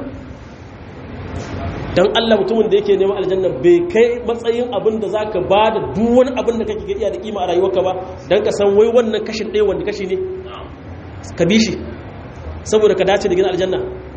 don Allah mutumin da yake neman aljanna bai kai matsayin abin da za ka ba da duwani abin da kake iya da kima a rayuwarka ba don ka san wai wannan kashin ɗaya wanda kashi ne ka bi shi saboda ka dace da gina aljanna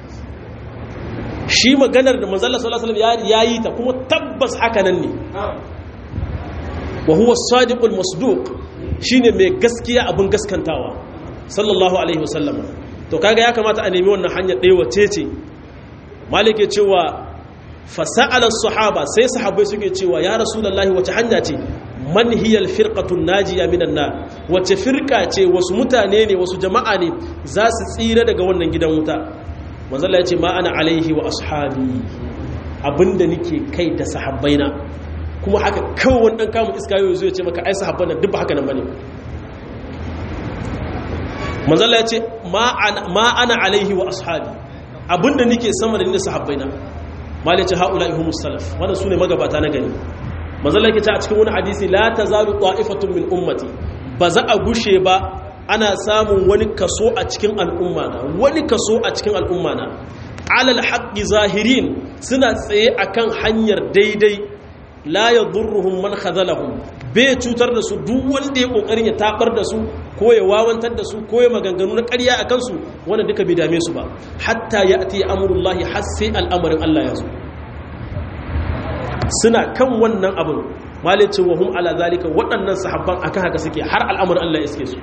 shi maganar da manzalla sallallahu alaihi wasallam ya yi ta kuma tabbas haka nan ne wa huwa sadiqul masduq shine mai gaskiya abin gaskantawa sallallahu alaihi wasallam to kaga ya kamata a nemi wannan hanyar ɗaya wace ce malike cewa fasa'ala sahaba sai sahabbai suke cewa ya rasulullahi wace hanya ce man hiya alfirqatun najiya minan nar wace firqa ce wasu mutane ne wasu jama'a ne za su tsira daga wannan gidan wuta manzo Allah ya ce ma ana alaihi wa ashabi abinda nike kai da sahabbaina kuma haka kawai wani ɗan kamun iska yau zai ce maka ai sahabban nan duk ba haka nan bane manzala ya ce ma ana alaihi wa ashabi abinda nike sama da ni da sahabbaina mali ce haula ihumus salaf wannan sune magabata na gani manzala yake ta a cikin wani hadisi la tazalu ta'ifatun min ummati ba za a gushe ba ana samun wani kaso a cikin al'umma na wani kaso a cikin al'umma na alal haqqi zahirin suna tsaye akan hanyar daidai la ya durruhum man khazalahum bai cutar da su duk wanda ya kokarin ya tabar da su ko ya wawantar da su ko ya maganganu na ƙarya a kansu wanda duka bai dame su ba hatta ya ati amurullahi har sai al'amarin Allah ya zo suna kan wannan abin malicin wa hum ala zalika waɗannan sahabban akan haka suke har al'amarin Allah ya iske su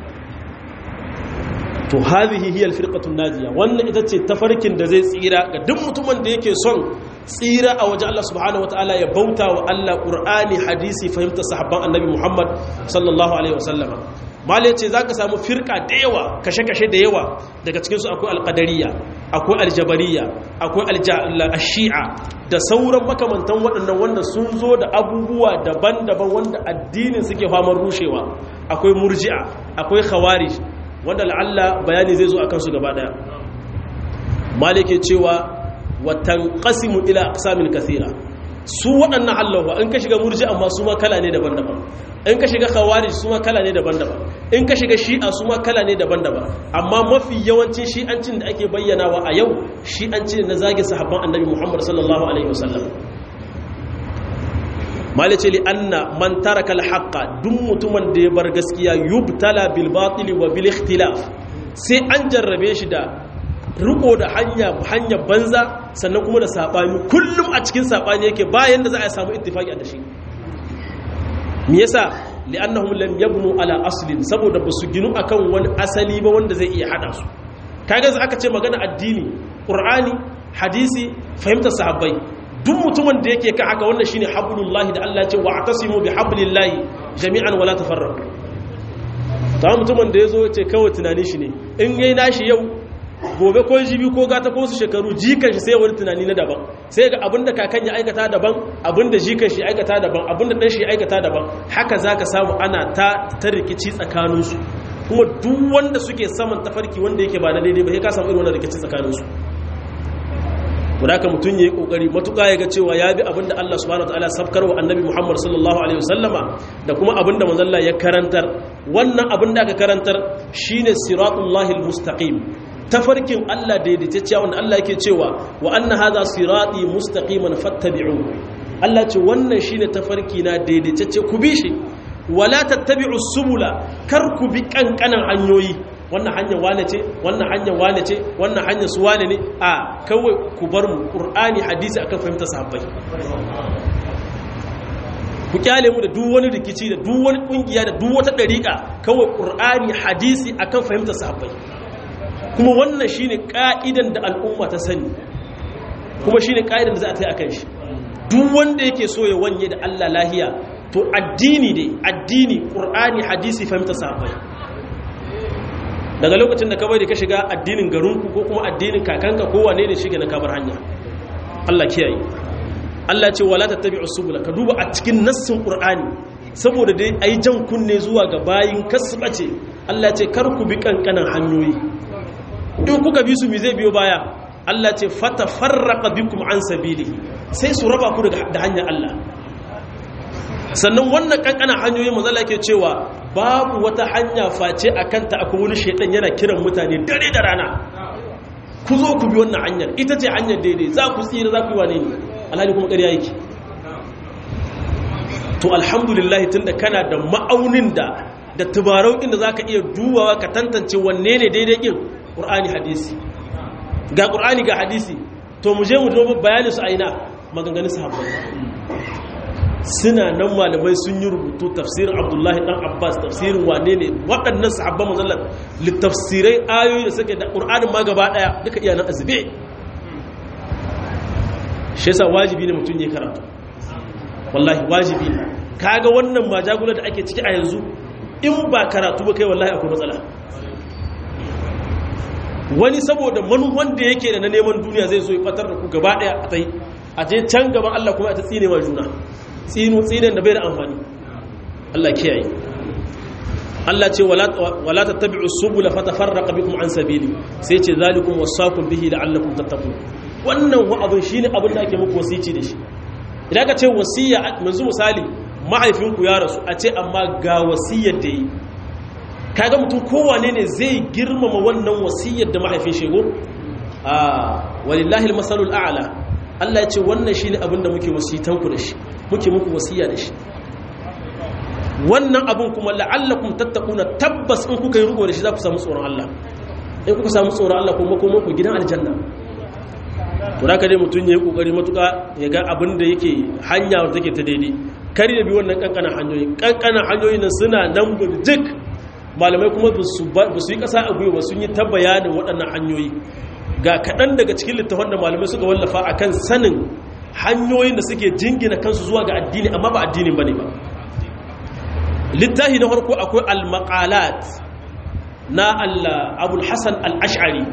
to hadhihi hiya alfirqatun najiya wannan ita ce tafarkin da zai tsira ga duk mutumin da yake son tsira a wajen Allah subhanahu wataala ya bauta wa Allah Qur'ani hadisi fahimtar sahabban Annabi Muhammad sallallahu alaihi wasallam mala yace zaka samu firqa da yawa kashe-kashe da yawa daga cikin su akwai alqadariyya akwai aljabariyya akwai ash-shi'a da sauran makamantan waɗannan wanda sun zo da abubuwa daban-daban wanda addinin suke famar rushewa akwai murji'a akwai khawarij wanda la'alla bayani zai zo akan su gaba daya malike cewa watan qasimu ila aqsamin kathira su waɗannan Allah in ka shiga murji amma su ma kala ne daban-daban in ka shiga khawarij su ma kala ne daban-daban in ka shiga shi'a su ma kala ne daban-daban amma mafi yawancin shi'ancin da ake bayyanawa a yau shi'anci ne na zagi sahabban annabi Muhammad sallallahu alaihi wasallam malice li anna man taraka al-haqqa duk mutumin da ya bar gaskiya yubtala bil batil wa bil ikhtilaf sai an jarrabe shi da riko da hanya hanya banza sannan kuma da sabani kullum a cikin sabani yake bayan da za a samu ittifaki a dashi me yasa li'annahum lam yabnu ala aslin saboda basu ginu akan wani asali ba wanda zai iya hada su kaga za aka ce magana addini qur'ani hadisi fahimtar sahabbai duk mutumin da yake kan haka wannan shine hablullahi da Allah ya ce wa'tasimu bihablillahi jami'an wala tafarraqu ta mutumin da yazo ce kawai tunanin shi ne in yayi nashi yau gobe ko jibi ko gata ko su shekaru jikan shi sai wani tunani na daban sai ga abinda kakan ya aikata daban abinda jikan shi aikata daban abinda dan shi aikata daban haka zaka samu ana ta ta rikici tsakaninsu kuma duk wanda suke saman tafarki wanda yake ba na daidai ba sai ka samu irin wannan rikici tsakaninsu wadaka mutum ya yi kokari matuƙa ya ga cewa ya bi abinda Allah subhanahu wataala sabkar wa annabi Muhammad sallallahu alaihi wasallama da kuma abinda manzalla ya karantar wannan abinda aka karantar shine siratullahil mustaqim tafarkin Allah daidaitacciya wanda Allah yake cewa wa anna hadha sirati mustaqiman fattabi'u Allah ce wannan shine tafarki na daidaitacce ku bi shi wala tattabi'u subula kar ku bi kankanan hanyoyi wannan hanyar wane ce wannan hanyar wane ce wannan hanyar su wane ne a kawai ku bar mu qur'ani hadisi akan fahimta sahabbai ku kyale mu da duk wani rikici da duk wani kungiya da duk wata dariƙa kawai qur'ani hadisi akan fahimta sahabbai kuma wannan shine ka'idan da al'umma ta sani kuma shine ka'idan da za a tai akan shi duk wanda yake so ya wanye da Allah lahiya to addini ne addini qur'ani hadisi fahimta sahabbai daga lokacin da ka bari ka shiga addinin garinku ko kuma addinin kakanka ko wane ne shige na kabar hanya Allah kiyaye Allah ce wala tattabi'us subula ka duba a cikin nassin Qur'ani saboda dai ai jan kunne zuwa ga bayin kasbace Allah ce kar ku bi kankanan hanyoyi in kuka bi su mi zai biyo baya Allah ce fatafarraqa bikum an sabilihi sai su raba ku da hanyar Allah sannan wannan kankanan hanyoyi mazala ke cewa babu wata hanya face a kanta akwai wani shaidan yana kiran mutane dare da rana ku zo ku bi wannan hanyar ita ce hanyar daidai za ku tsira za ku yi wane ne alhali kuma ƙarya yake to alhamdulillah tun da kana da ma'aunin da da tubarau inda za ka iya dubawa ka tantance wanne ne daidai ƙin ƙur'ani hadisi ga ƙur'ani ga hadisi to mu je mu duba bayanin su aina maganganun sahabbai suna nan malamai sun yi rubutu tafsirin abdullahi dan abbas tafsirin wane ne waɗannan sahabban mazallar littafsirai ayoyi da suke da ƙur'anin ma gaba ɗaya duka iya nan azube shi yasa wajibi ne mutum ya karatu wallahi wajibi ne kaga wannan majagula da ake ciki a yanzu in ba karatu ba kai wallahi akwai matsala wani saboda manuwan da yake da na neman duniya zai zo ya fatar da ku gaba ɗaya a ta yi a je can gaban allah kuma a ta tsine wa juna tsinu tsinin da bai da amfani Allah kiyaye Allah ce wala tattabi'u subula fatafarraqa bikum an sabili sai ce zalikum wasaqum bihi la'allakum tattaqun wannan wa abun shine abin da ake muku wasici da shi idan ka ce wasiya manzu misali mahaifinku ya rasu a ce amma ga wasiyar da yi kaga mutum kowane ne zai girmama wannan wasiyar da mahaifin shego a walillahi almasalul a'la Allah ya ce wannan shine abin da muke wasitanku da shi muke muku wasiya da shi wannan abun kuma la'allakum tattaquna tabbas in kuka yi rugo da shi za ku samu tsoron Allah in kuka samu tsoron Allah kuma kuma ku gidan aljanna to da dai mutun yayi kokari matuka ya ga abin da yake hanya wanda take ta daidai kari da bi wannan kankanan hanyoyi kankanan hanyoyi nan suna nan burjik malamai kuma ba su yi kasa a gwiwa sun yi ta bayanin waɗannan hanyoyi ga kaɗan daga cikin littafan da malamai suka wallafa akan sanin hanyoyin da suke jingina kansu zuwa ga addini amma ba addinin bane ba littafi na farko akwai al-maqalat na abul hasan al-ash'ari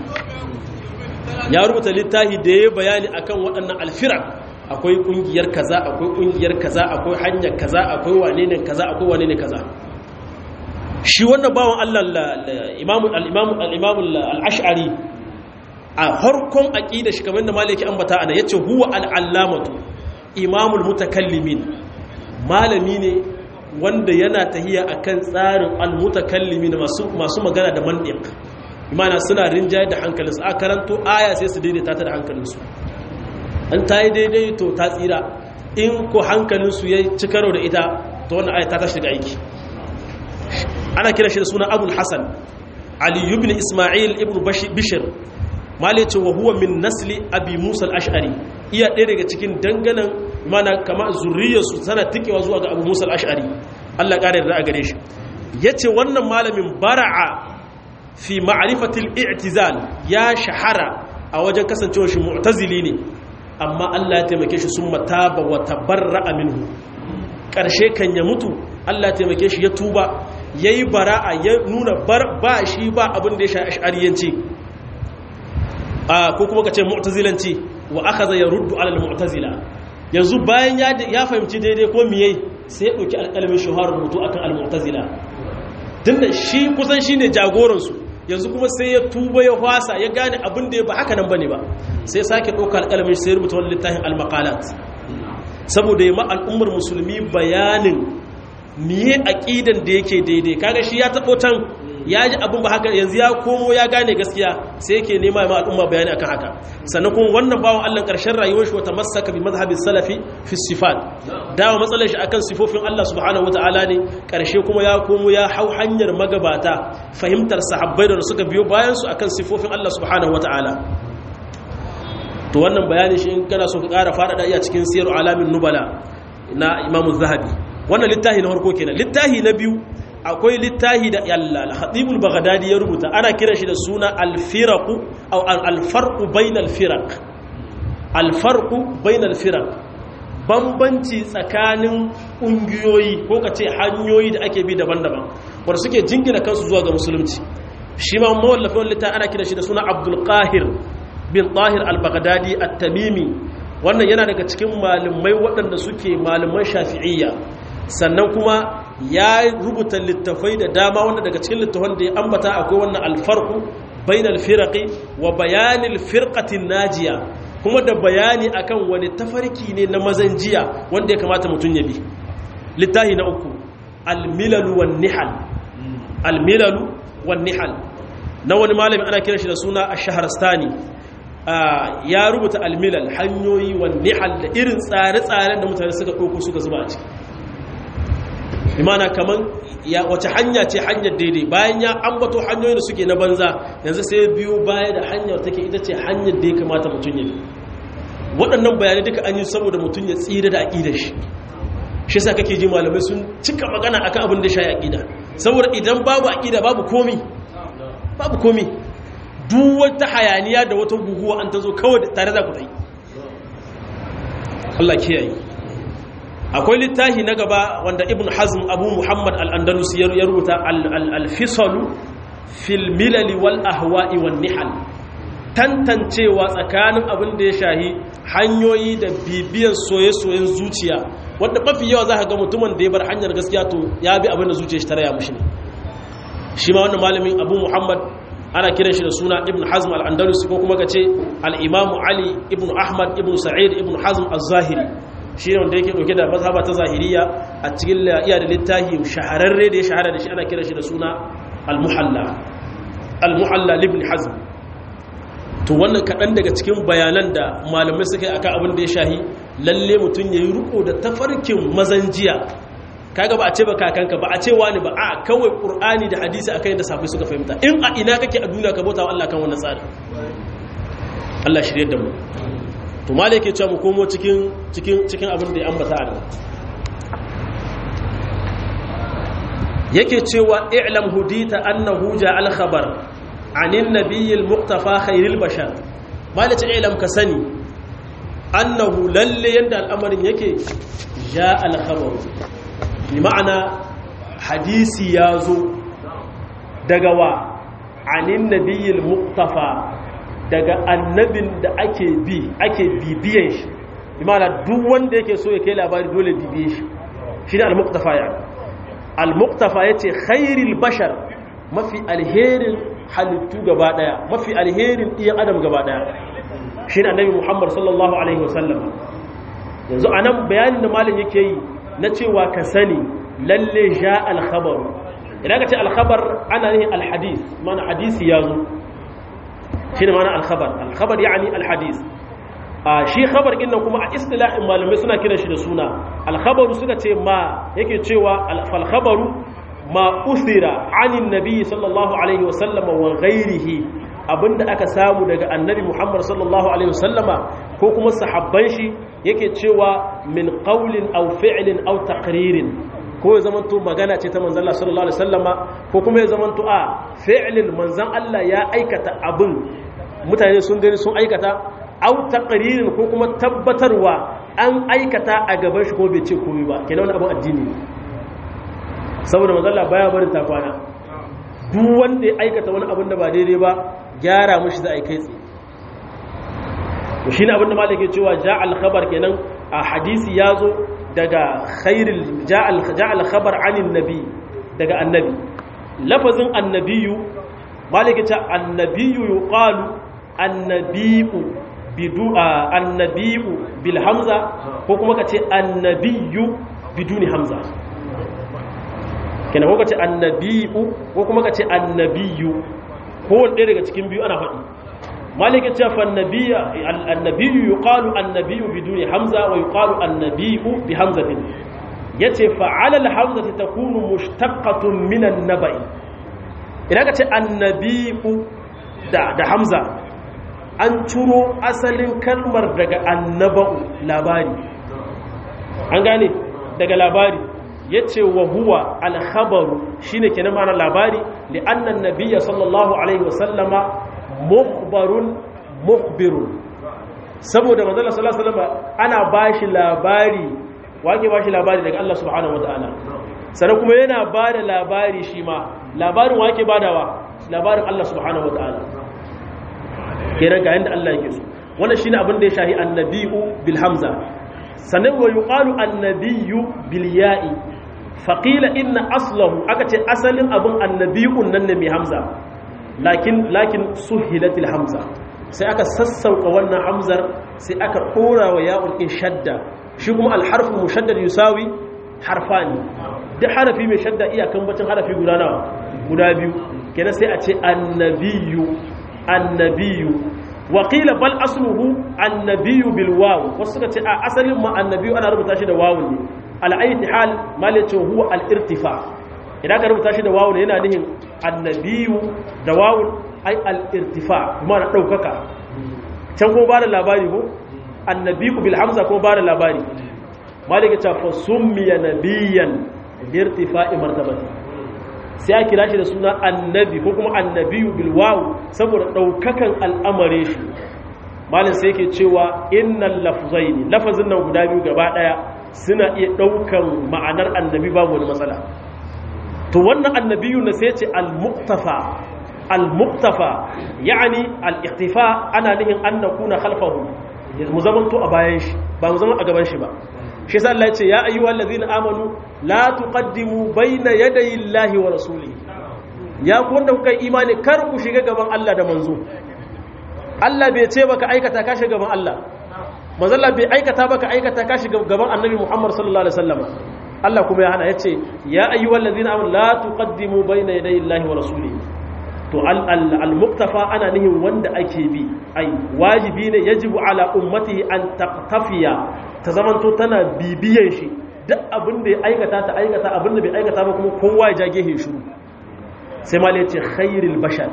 ya rubuta littafi da ya bayani akan waɗannan alfirak akwai ƙungiyar kaza akwai ƙungiyar kaza akwai hanyar kaza akwai wane ne kaza akwai wane ne kaza shi wannan bawan Allah al-imamu al-ash'ari a harkon aƙida shi kamar da malaki ambata ana yace huwa al-allamatu imamul mutakallimin malami ne wanda yana tahiya akan tsarin al-mutakallimin masu masu magana da mantiq imana suna rinjaye da hankalinsu a karanto aya sai su daidaita ta da hankalinsu an ta yi daidai to ta tsira in ko hankalinsu ya ci karo da ita to wannan aya ta tashi daga aiki ana kira shi da suna abul hasan ali ibn isma'il ibn bishir mali ce wa huwa min nasli abi musa al-ash'ari iya ɗaya daga cikin danganan mana kama zurriyarsu tana tikewa zuwa ga abu musa al-ash'ari Allah ƙara yarda a gare shi yace wannan malamin bara'a fi ma'rifatil i'tizal ya shahara a wajen kasancewar shi mu'tazili ne amma Allah ya taimake shi sun mataba wa tabarra'a minhu karshe kan ya mutu Allah ya taimake shi ya tuba yayi bara'a ya nuna ba shi ba abin da ya sha ash'ariyanci ko kuma ka ce mu'tazilanci wa akhadha yaruddu ala al-mu'tazila yanzu bayan ya fahimci daidai ko miye sai ya dauki alƙalamin shuhar rubutu akan al-mu'tazila tunda shi kusan shine jagoran su yanzu kuma sai ya tuba ya hwasa ya gane abin da ya ba haka nan bane ba sai sake dauka alƙalamin sai rubuta wannan littafin al-maqalat saboda ya ma al'ummar musulmi bayanin miye aqidan da yake daidai kaga shi ya tabo tan ya ji abin ba haka yanzu ya komo ya gane gaskiya sai yake nema ma al'umma bayani akan haka sannan kuma wannan bawan Allah karshen rayuwar shi wata masaka bi mazhabi salafi fi sifat dawo matsalar shi akan sifofin Allah subhanahu wataala ne karshe kuma ya komo ya hau hanyar magabata fahimtar sahabbai da suka biyo bayan su akan sifofin Allah subhanahu wataala to wannan bayani shi in kana so ka ƙara faɗaɗa iya cikin siyar alamin nubala na imamu zahabi wannan littafi na farko kenan littafi na biyu akwai littahi da yalla al-hatibul baghdadi ya rubuta ana kira shi da suna al-firaqu aw al-farqu bainal firaq al-farqu bainal firaq bambanci tsakanin kungiyoyi ko kace hanyoyi da ake bi daban-daban wanda suke jingina kansu zuwa ga musulunci shi ma mawallafin littafi ana kira shi da suna abdul qahir bin tahir al-baghdadi at-tamimi wannan yana daga cikin malumai waɗanda suke malaman shafi'iyya sannan kuma ya rubuta littafai da dama wanda daga cikin littafan da ya ambata akwai wannan alfarku bainal firaqi wa bayanil firqatin najiya kuma da bayani akan wani tafarki ne na mazan jiya wanda ya kamata mutum ya bi littafi na uku almilalu wan nihal almilalu wan nihal na wani malami ana kiran shi da suna ash-shahrastani ya rubuta almilal hanyoyi wan nihal da irin tsare-tsaren da mutane suka ɗauko suka zuba a ciki imana kaman ya wace hanya ce hanyar daidai bayan ya ambato hanyoyin da suke na banza yanzu sai biyu baya da hanyar take ita ce hanyar da ya kamata mutum ya bi waɗannan bayanai duka an yi saboda mutum ya tsira da aƙidar shi shi sa kake ji malamai sun cika magana akan abin da shi aƙida saboda idan babu aƙida babu komi babu komi duk wata hayaniya da wata guguwa an ta zo kawai tare da ku ta yi Allah kiyaye akwai littafi na gaba wanda ibn hazm abu muhammad al-andalus ya rubuta al-fisalu fil milali wal ahwa'i wan nihal tantancewa tsakanin abin da ya shahi hanyoyi da bibiyan soye-soyen zuciya wanda mafi yawa za ka ga mutumin da ya bar hanyar gaskiya to ya bi abin da zuciya shi ta raya mushi ne shi ma wannan malamin abu muhammad ana kiran shi da suna ibn hazm al-andalus ko kuma ka ce al-imamu ali ibn ahmad ibn sa'id ibn hazm az-zahiri shi ne wanda yake dauke da mazhaba ta zahiriya a cikin iya da littafi shahararre da ya shahara da shi ana kira shi da suna al-muhalla al-muhalla ibn hazm to wannan kaɗan daga cikin bayanan da malamai suka yi akan abin da ya shahi lalle mutum ya yi riko da tafarkin mazanjiya kaga ba a ce ba kakanka ba a ce wani ba a kawai qur'ani da hadisi akan yadda sahabbai suka fahimta in a ina kake a duniya ka bauta wa Allah kan wannan tsari Allah shirye da mu to ma yake cewa mu komo cikin cikin cikin abin da ya ambata a nan yake cewa i'lam hudita annahu ja'al khabar anin nabiyil muqtafa khairil bashar malaci i'lam ka sani annahu lalle yanda al'amarin yake ja'al khabar bi ma'ana hadisi yazo daga wa anin nabiyil muqtafa daga annabin da ake bi ake bibiyan shi imana duk wanda yake so ya kai labari dole bibiye shi shi ne al-muqtafa ya al-muqtafa yace khairil bashar mafi alherin halittu gaba daya mafi alherin iyan adam gaba daya shi ne annabi muhammad sallallahu alaihi wasallam yanzu anan bayanin da malam yake yi na cewa ka sani lalle ja al-khabar idan ka ce al-khabar ana ne al-hadith mana hadisi ya zo shi ne mana alkhabar alkhabar yani alhadis shi khabar ɗin nan kuma a istilahin malamai suna kiran shi da suna alkhabaru suka ce ma yake cewa alkhabaru ma usira anin nabi sallallahu alaihi wasallam wa ghairihi abinda aka samu daga annabi muhammad sallallahu alaihi wasallama ko kuma sahabban shi yake cewa min qawlin aw fi'lin aw taqririn ko ya zamanto magana ce ta manzan Allah sallallahu alaihi wasallama ko kuma ya zamanto a fi'lin manzan Allah ya aikata abin mutane sun gani sun aikata au taqririn ko kuma tabbatarwa an aikata a gaban shi ko bai ce komai ba kenan wani abin addini ne saboda manzan Allah baya barin ta kwana duk wanda ya aikata wani abin da ba daidai ba gyara mishi za a yi kai tsaye to shine abin da malaka cewa ja'al khabar kenan a hadisi ya zo daga khairil ja'al khabar anin nabi daga annabi lafazin annabiyu malaka ce annabiyu yuqalu annabiyu bidu annabiyu bil hamza ko kuma kace annabiyu biduni hamza kenan ko kace annabiyu ko kuma kace annabiyu ko wanda daga cikin biyu ana faɗi مالك تشاف النبي النبي يقال النبي بدون حمزة ويقال النبي بحمزة يتي فعلى الحمزة تكون مشتقة من النبأ إذا كنت النبي دا, دا حمزة أن ترو أصل كلمة دقى النبأ لاباري أنغاني دقى لاباري yace wa huwa al-khabaru shine kenan ma'ana labari li anna an-nabiyya sallallahu alaihi wasallama mukhbarun mukhbirun saboda manzon sallallahu alaihi wasallam ana bashi labari wake bashi labari daga Allah subhanahu wataala sannan kuma yana bada labari shi ma labarin wake badawa labarin Allah subhanahu wataala kenan ga yanda Allah yake so wannan shine abin da ya shahi annabiyu bil hamza sannan wa yuqalu annabiyyu bil ya'i faqila inna aslahu aka ce asalin abin annabiyun nan ne mai hamza lakin lakin suhilatil hamza sai aka sassauka wannan hamzar sai aka dora wa ya'ul in shadda shi kuma al harfu mushaddad yusawi harfani duk harafi mai shadda iyakan bacin harafi guda nawa guda biyu kenan sai a ce annabiyyu annabiyu waƙila bal asluhu annabiyu bil wawu wasu suka ce a asalin ma annabiyu ana rubuta shi da wawun ne al'ayti hal malace huwa al irtifa idan ka rubuta shi da wawun yana nihin annabiyu da wawun ai al irtifa kuma na daukaka can ko ba da labari ko annabiyu bil hamza ko ba da labari malaka ta fa summiya nabiyan bi irtifa'i martabati sai ya kira shi da suna annabi ko kuma annabiyu bilwawu saboda ɗaukakan al'amare shi malin sai ke cewa innan lafzaini lafazin nan guda biyu gaba ɗaya suna iya ɗaukan ma'anar annabi babu wani matsala to wannan annabiyu na sai ce al-muktafa al-muktafa ya'ani al-iktifa ana nihin an nakuna khalfahu mu zamanto a bayan shi ba mu zama a gaban shi ba shi sa Allah ya ce ya ayyuhal ladzina amanu la tuqaddimu bayna yadayi Allahi wa rasulihi ya ku wanda kuka imani kar ku shiga gaban Allah da manzo Allah bai ce baka aikata ka shiga gaban Allah manzo Allah bai aikata baka aikata ka shiga gaban Annabi Muhammad sallallahu alaihi wasallam Allah kuma ya hana yace ya ayyuhal ladzina amanu la tuqaddimu bayna yadayi Allahi wa rasulihi to al-muktafa ana nihin wanda ake bi ai wajibi ne yajibu ala ummatihi an taqtafiya ta zamanto tana bibiyan shi duk abin da ya aikata ta aikata abin da bai aikata ba kuma kowa ya jage he shiru sai ma ce khairul bashar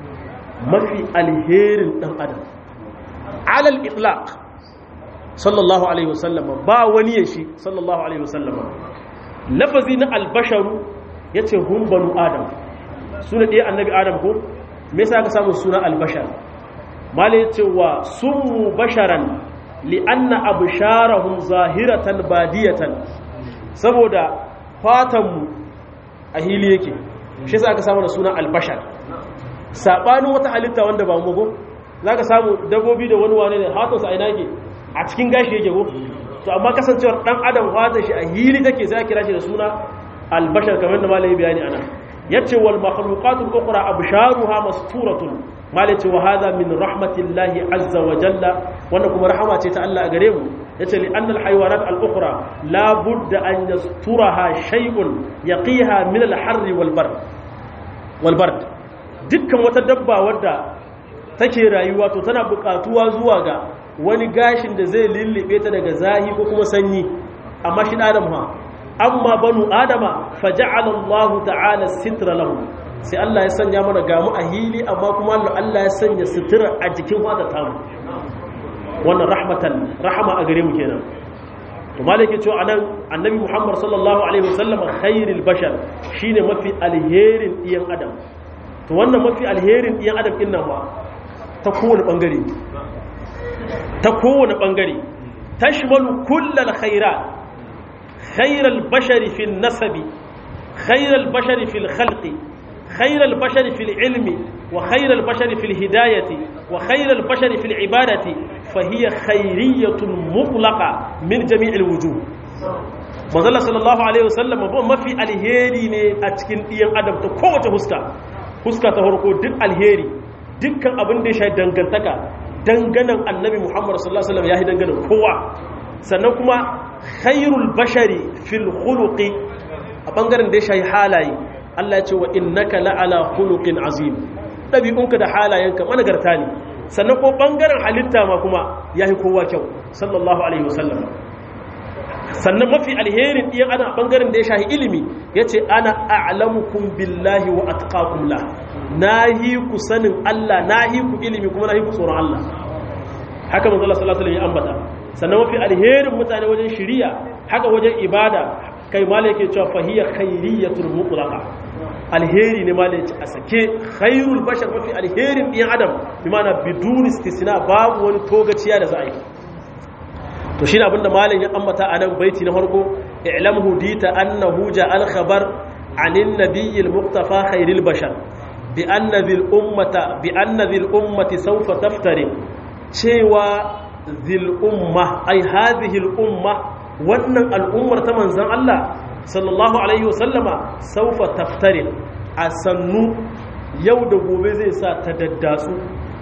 mafi alherin dan adam alal itlaq sallallahu alaihi wasallam ba wani ya shi sallallahu alaihi wasallam lafazi na albasharu yace hum banu adam suna ɗaya annabi adam ko me yasa aka samu suna albashar malai cewa sun basharan li'anna absharahum zahiratan badiyatan saboda fatanmu a hili yake shi yasa aka samu da suna albashar sabanin wata halitta wanda ba mu go zaka samu dabbobi da wani wane ne hatansa a ina yake a cikin gashi yake go to amma kasancewar dan adam fatan shi a hili take sai kira shi da suna albashar kamar da malai bayani ana yace wal makhluqatul ukhra absharuha masturatun malai ce wa hada min rahmatillahi azza wa jalla wannan kuma rahama ce ta Allah a gare mu yace li annal haywanat al ukhra la budda an yasturaha shay'un yaqiha min al harr wal bard wal bard dukkan wata dabba wadda take rayuwa to tana buƙatuwa zuwa ga wani gashin da zai lullube ta daga zahi ko kuma sanyi amma shi adam ha amma banu adama faja'ala Allah ta'ala sitra lahum sai Allah ya sanya mana gamu a hili amma kuma Allah ya sanya sutura a jikin fata tamu wannan rahmatan rahama a gare mu kenan to malaki cewa anan annabi Muhammad sallallahu alaihi wasallam khairul bashar shine mafi alherin iyan adam to wannan mafi alherin iyan adam din nan ba ta kowane bangare ta kowane bangare tashmalu kullal khairat khairal bashari fil nasabi khairal bashari fil khalqi خير البشر في العلم وخير البشر في الهداية وخير البشر في العبادة فهي خيرية مطلقة من جميع الوجوه manzala sallallahu alaihi wasallam ba mafi alheri ne a cikin ɗiyan adam ta kowace huska huska ta farko duk alheri dukkan abin da ya shahi dangantaka danganan annabi muhammad sallallahu alaihi wasallam ya yi danganan kowa sannan kuma khairul bashari fil khuluqi a bangaren da ya shahi halaye Allah ya ce wa innaka la'ala khuluqin azim dabi'unka da halayenka managarta ne sannan ko bangaren halitta ma kuma yayi kowa kyau sallallahu alaihi wasallam sannan mafi alherin ɗiyan ana bangaren da ya shahi ilimi yace ana a'lamukum billahi wa atqakum la nahi ku sanin Allah nahi ku ilimi kuma nahi ku tsoron Allah haka manzo Allah sallallahu alaihi wasallam ya ambata sannan mafi alherin mutane wajen shiriya haka wajen ibada kai malai ke cewa fahiyar khairiyatul mutlaqa alheri ne malai ce a sake khairul bashar mafi alherin ɗiyan adam bi mana bidun istisna babu wani togaciya da za a yi to shi abinda malai ya ambata a nan baiti na farko i'lam hudita annahu ja'al khabar anin nabiyil muqtafa khairil bashar bi anna dhil ummata bi anna dhil ummati sawfa taftari cewa dhil umma ai hadhihi al umma wannan al'ummar ta manzon Allah sallallahu alaihi wasallama sawfa taftari a sannu yau da gobe zai sa ta daddatsu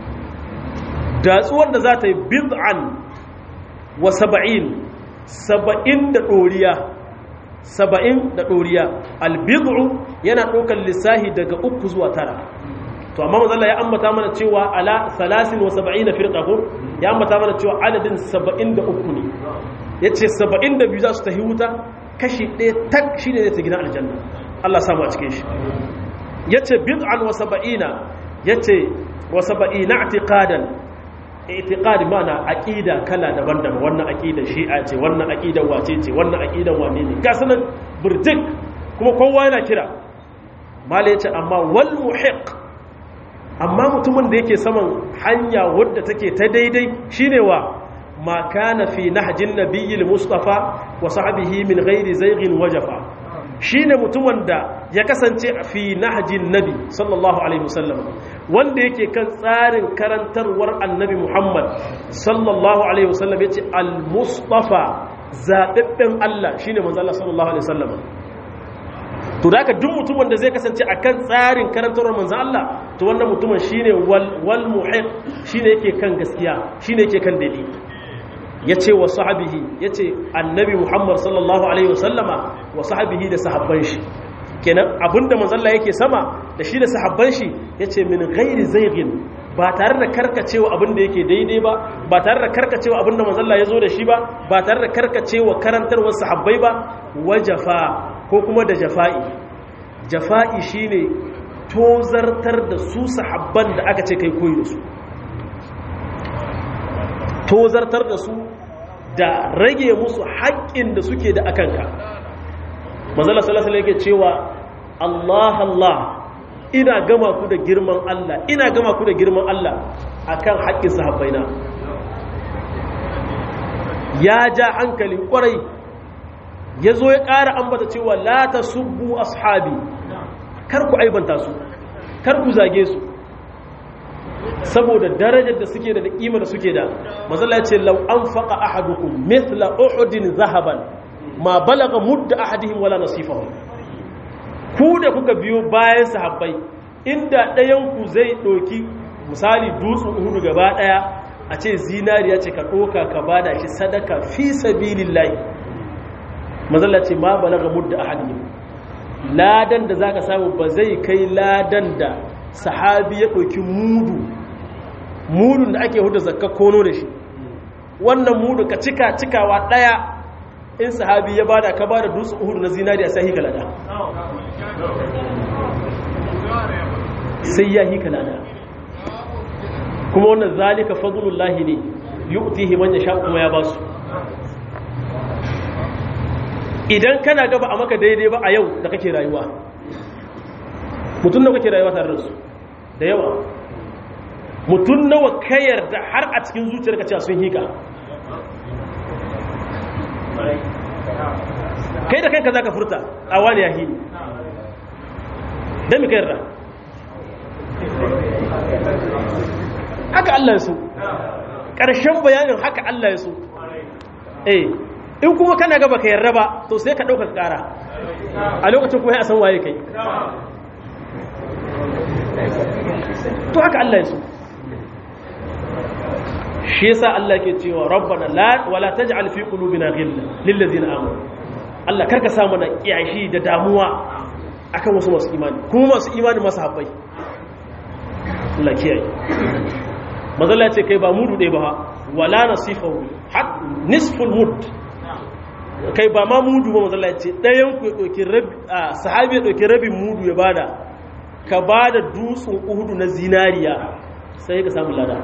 datsuwar da za ta yi bid'an wa saba'in saba'in da ɗoriya saba'in da ɗoriya albid'u yana ɗaukar lissahi daga uku zuwa tara to amma mazalla ya ambata mana cewa ala salasin wa saba'in da firka ko ya ambata mana cewa adadin saba'in da uku ne ya ce saba'in da biyu za su tafi wuta kashi ɗaya tak shi ne zai ta gina aljanna Allah samu a cikin shi ya ce bid'an wa saba'ina ya ce wa saba'ina atiqadan itiqadi mana aqida kala daban-daban wannan aqida shi'a ce wannan aqida wace ce wannan aqidan wane ne ga sanan burjik kuma kowa yana kira mala yace amma wal muhiq amma mutumin da yake saman hanya wadda take ta daidai shine wa ma kana fi nahjin nabiyil mustafa wa sahbihi min ghairi zayghin wajafa shine mutumin da ya kasance fi nahjin nabi sallallahu alaihi wasallam wanda yake kan tsarin karantarwar annabi Muhammad sallallahu alaihi wasallam yace al-mustafa zababben Allah shine manzo Allah sallallahu alaihi wasallam to da duk mutumin da zai kasance akan tsarin karantarwar manzo Allah to wannan mutumin shine wal wal muhiq shine yake kan gaskiya shine yake kan dalili yace wa sahabihi yace annabi Muhammad sallallahu alaihi wasallama wa sahabihi da sahabban shi kenan abinda manzalla yake sama da shi da sahabban shi yace min ghairi zayghin ba tare da karkacewa abinda yake daidai ba ba tare da karkacewa abinda manzalla yazo da shi ba ba tare da karkacewa karantarwar sahabbai ba wajafa ko kuma da jafa'i jafa'i shine tozartar da su sahabban da aka ce kai koyi da su tozartar da su da rage musu haƙƙin da suke da akanka manzala sallallahu alaihi yake cewa Allah Allah ina gama ku da girman Allah ina gama ku da girman Allah akan haƙƙin sahabbaina ya ja hankali ƙwarai ya zo ya ƙara ambata cewa la tasubbu ashabi kar ku aibanta su kar ku zage su saboda darajar da suke da ƙima da suke da mazala ya ce lau an faƙa ahadukum mithla uhudin zahaban ma balaga mudda ahadihim wala nasifahu ku da kuka biyo bayan sahabbai inda ɗayan ku zai ɗoki misali dutsen uhudu gaba ɗaya a ce zinariya ce ka ɗoka ka bada shi sadaka fi sabilillahi mazalla ce ma balaga mudda ahadihim ladan da zaka samu ba zai kai ladan da sahabi ya ɗauki mudu mudun da ake huda zakka kono da shi wannan mudu ka cika cikawa ɗaya in sahabi ya bada ka bada dutse uhudu na zinariya sai hika lada sai ya hika lada kuma wannan zalika fadlullahi ne yu'tihi man yasha kuma ya basu idan kana gaba a maka daidai ba a yau da kake rayuwa mutum da kake rayuwa tare da su da yawa mutum nawa kayar da har a cikin zuciyarka cewa sun hika kai da kanka za ka furta a wani ya hini don mika yarda haka Allah ya so ƙarshen bayanin haka Allah ya so eh in kuma kana gaba ka yarda ba to sai ka ɗauka ƙara a lokacin kuma ya san waye kai to haka Allah ya so shi yasa Allah ke cewa rabbana la wala taj'al fi qulubina ghilla lil ladzina amanu Allah karka sa mana kiyashi da damuwa akan wasu masu imani kuma masu imani masu habbai Allah kiyaye mazalla ce kai ba mudu ɗaya ba wala nasifahu hak nisful mud kai ba ma mudu ba mazalla ce ɗayan ku ya ɗauki rabi sahabi ya ɗauki rabin mudu ya bada ka bada dutsen uhudu na zinariya sai ka samu lada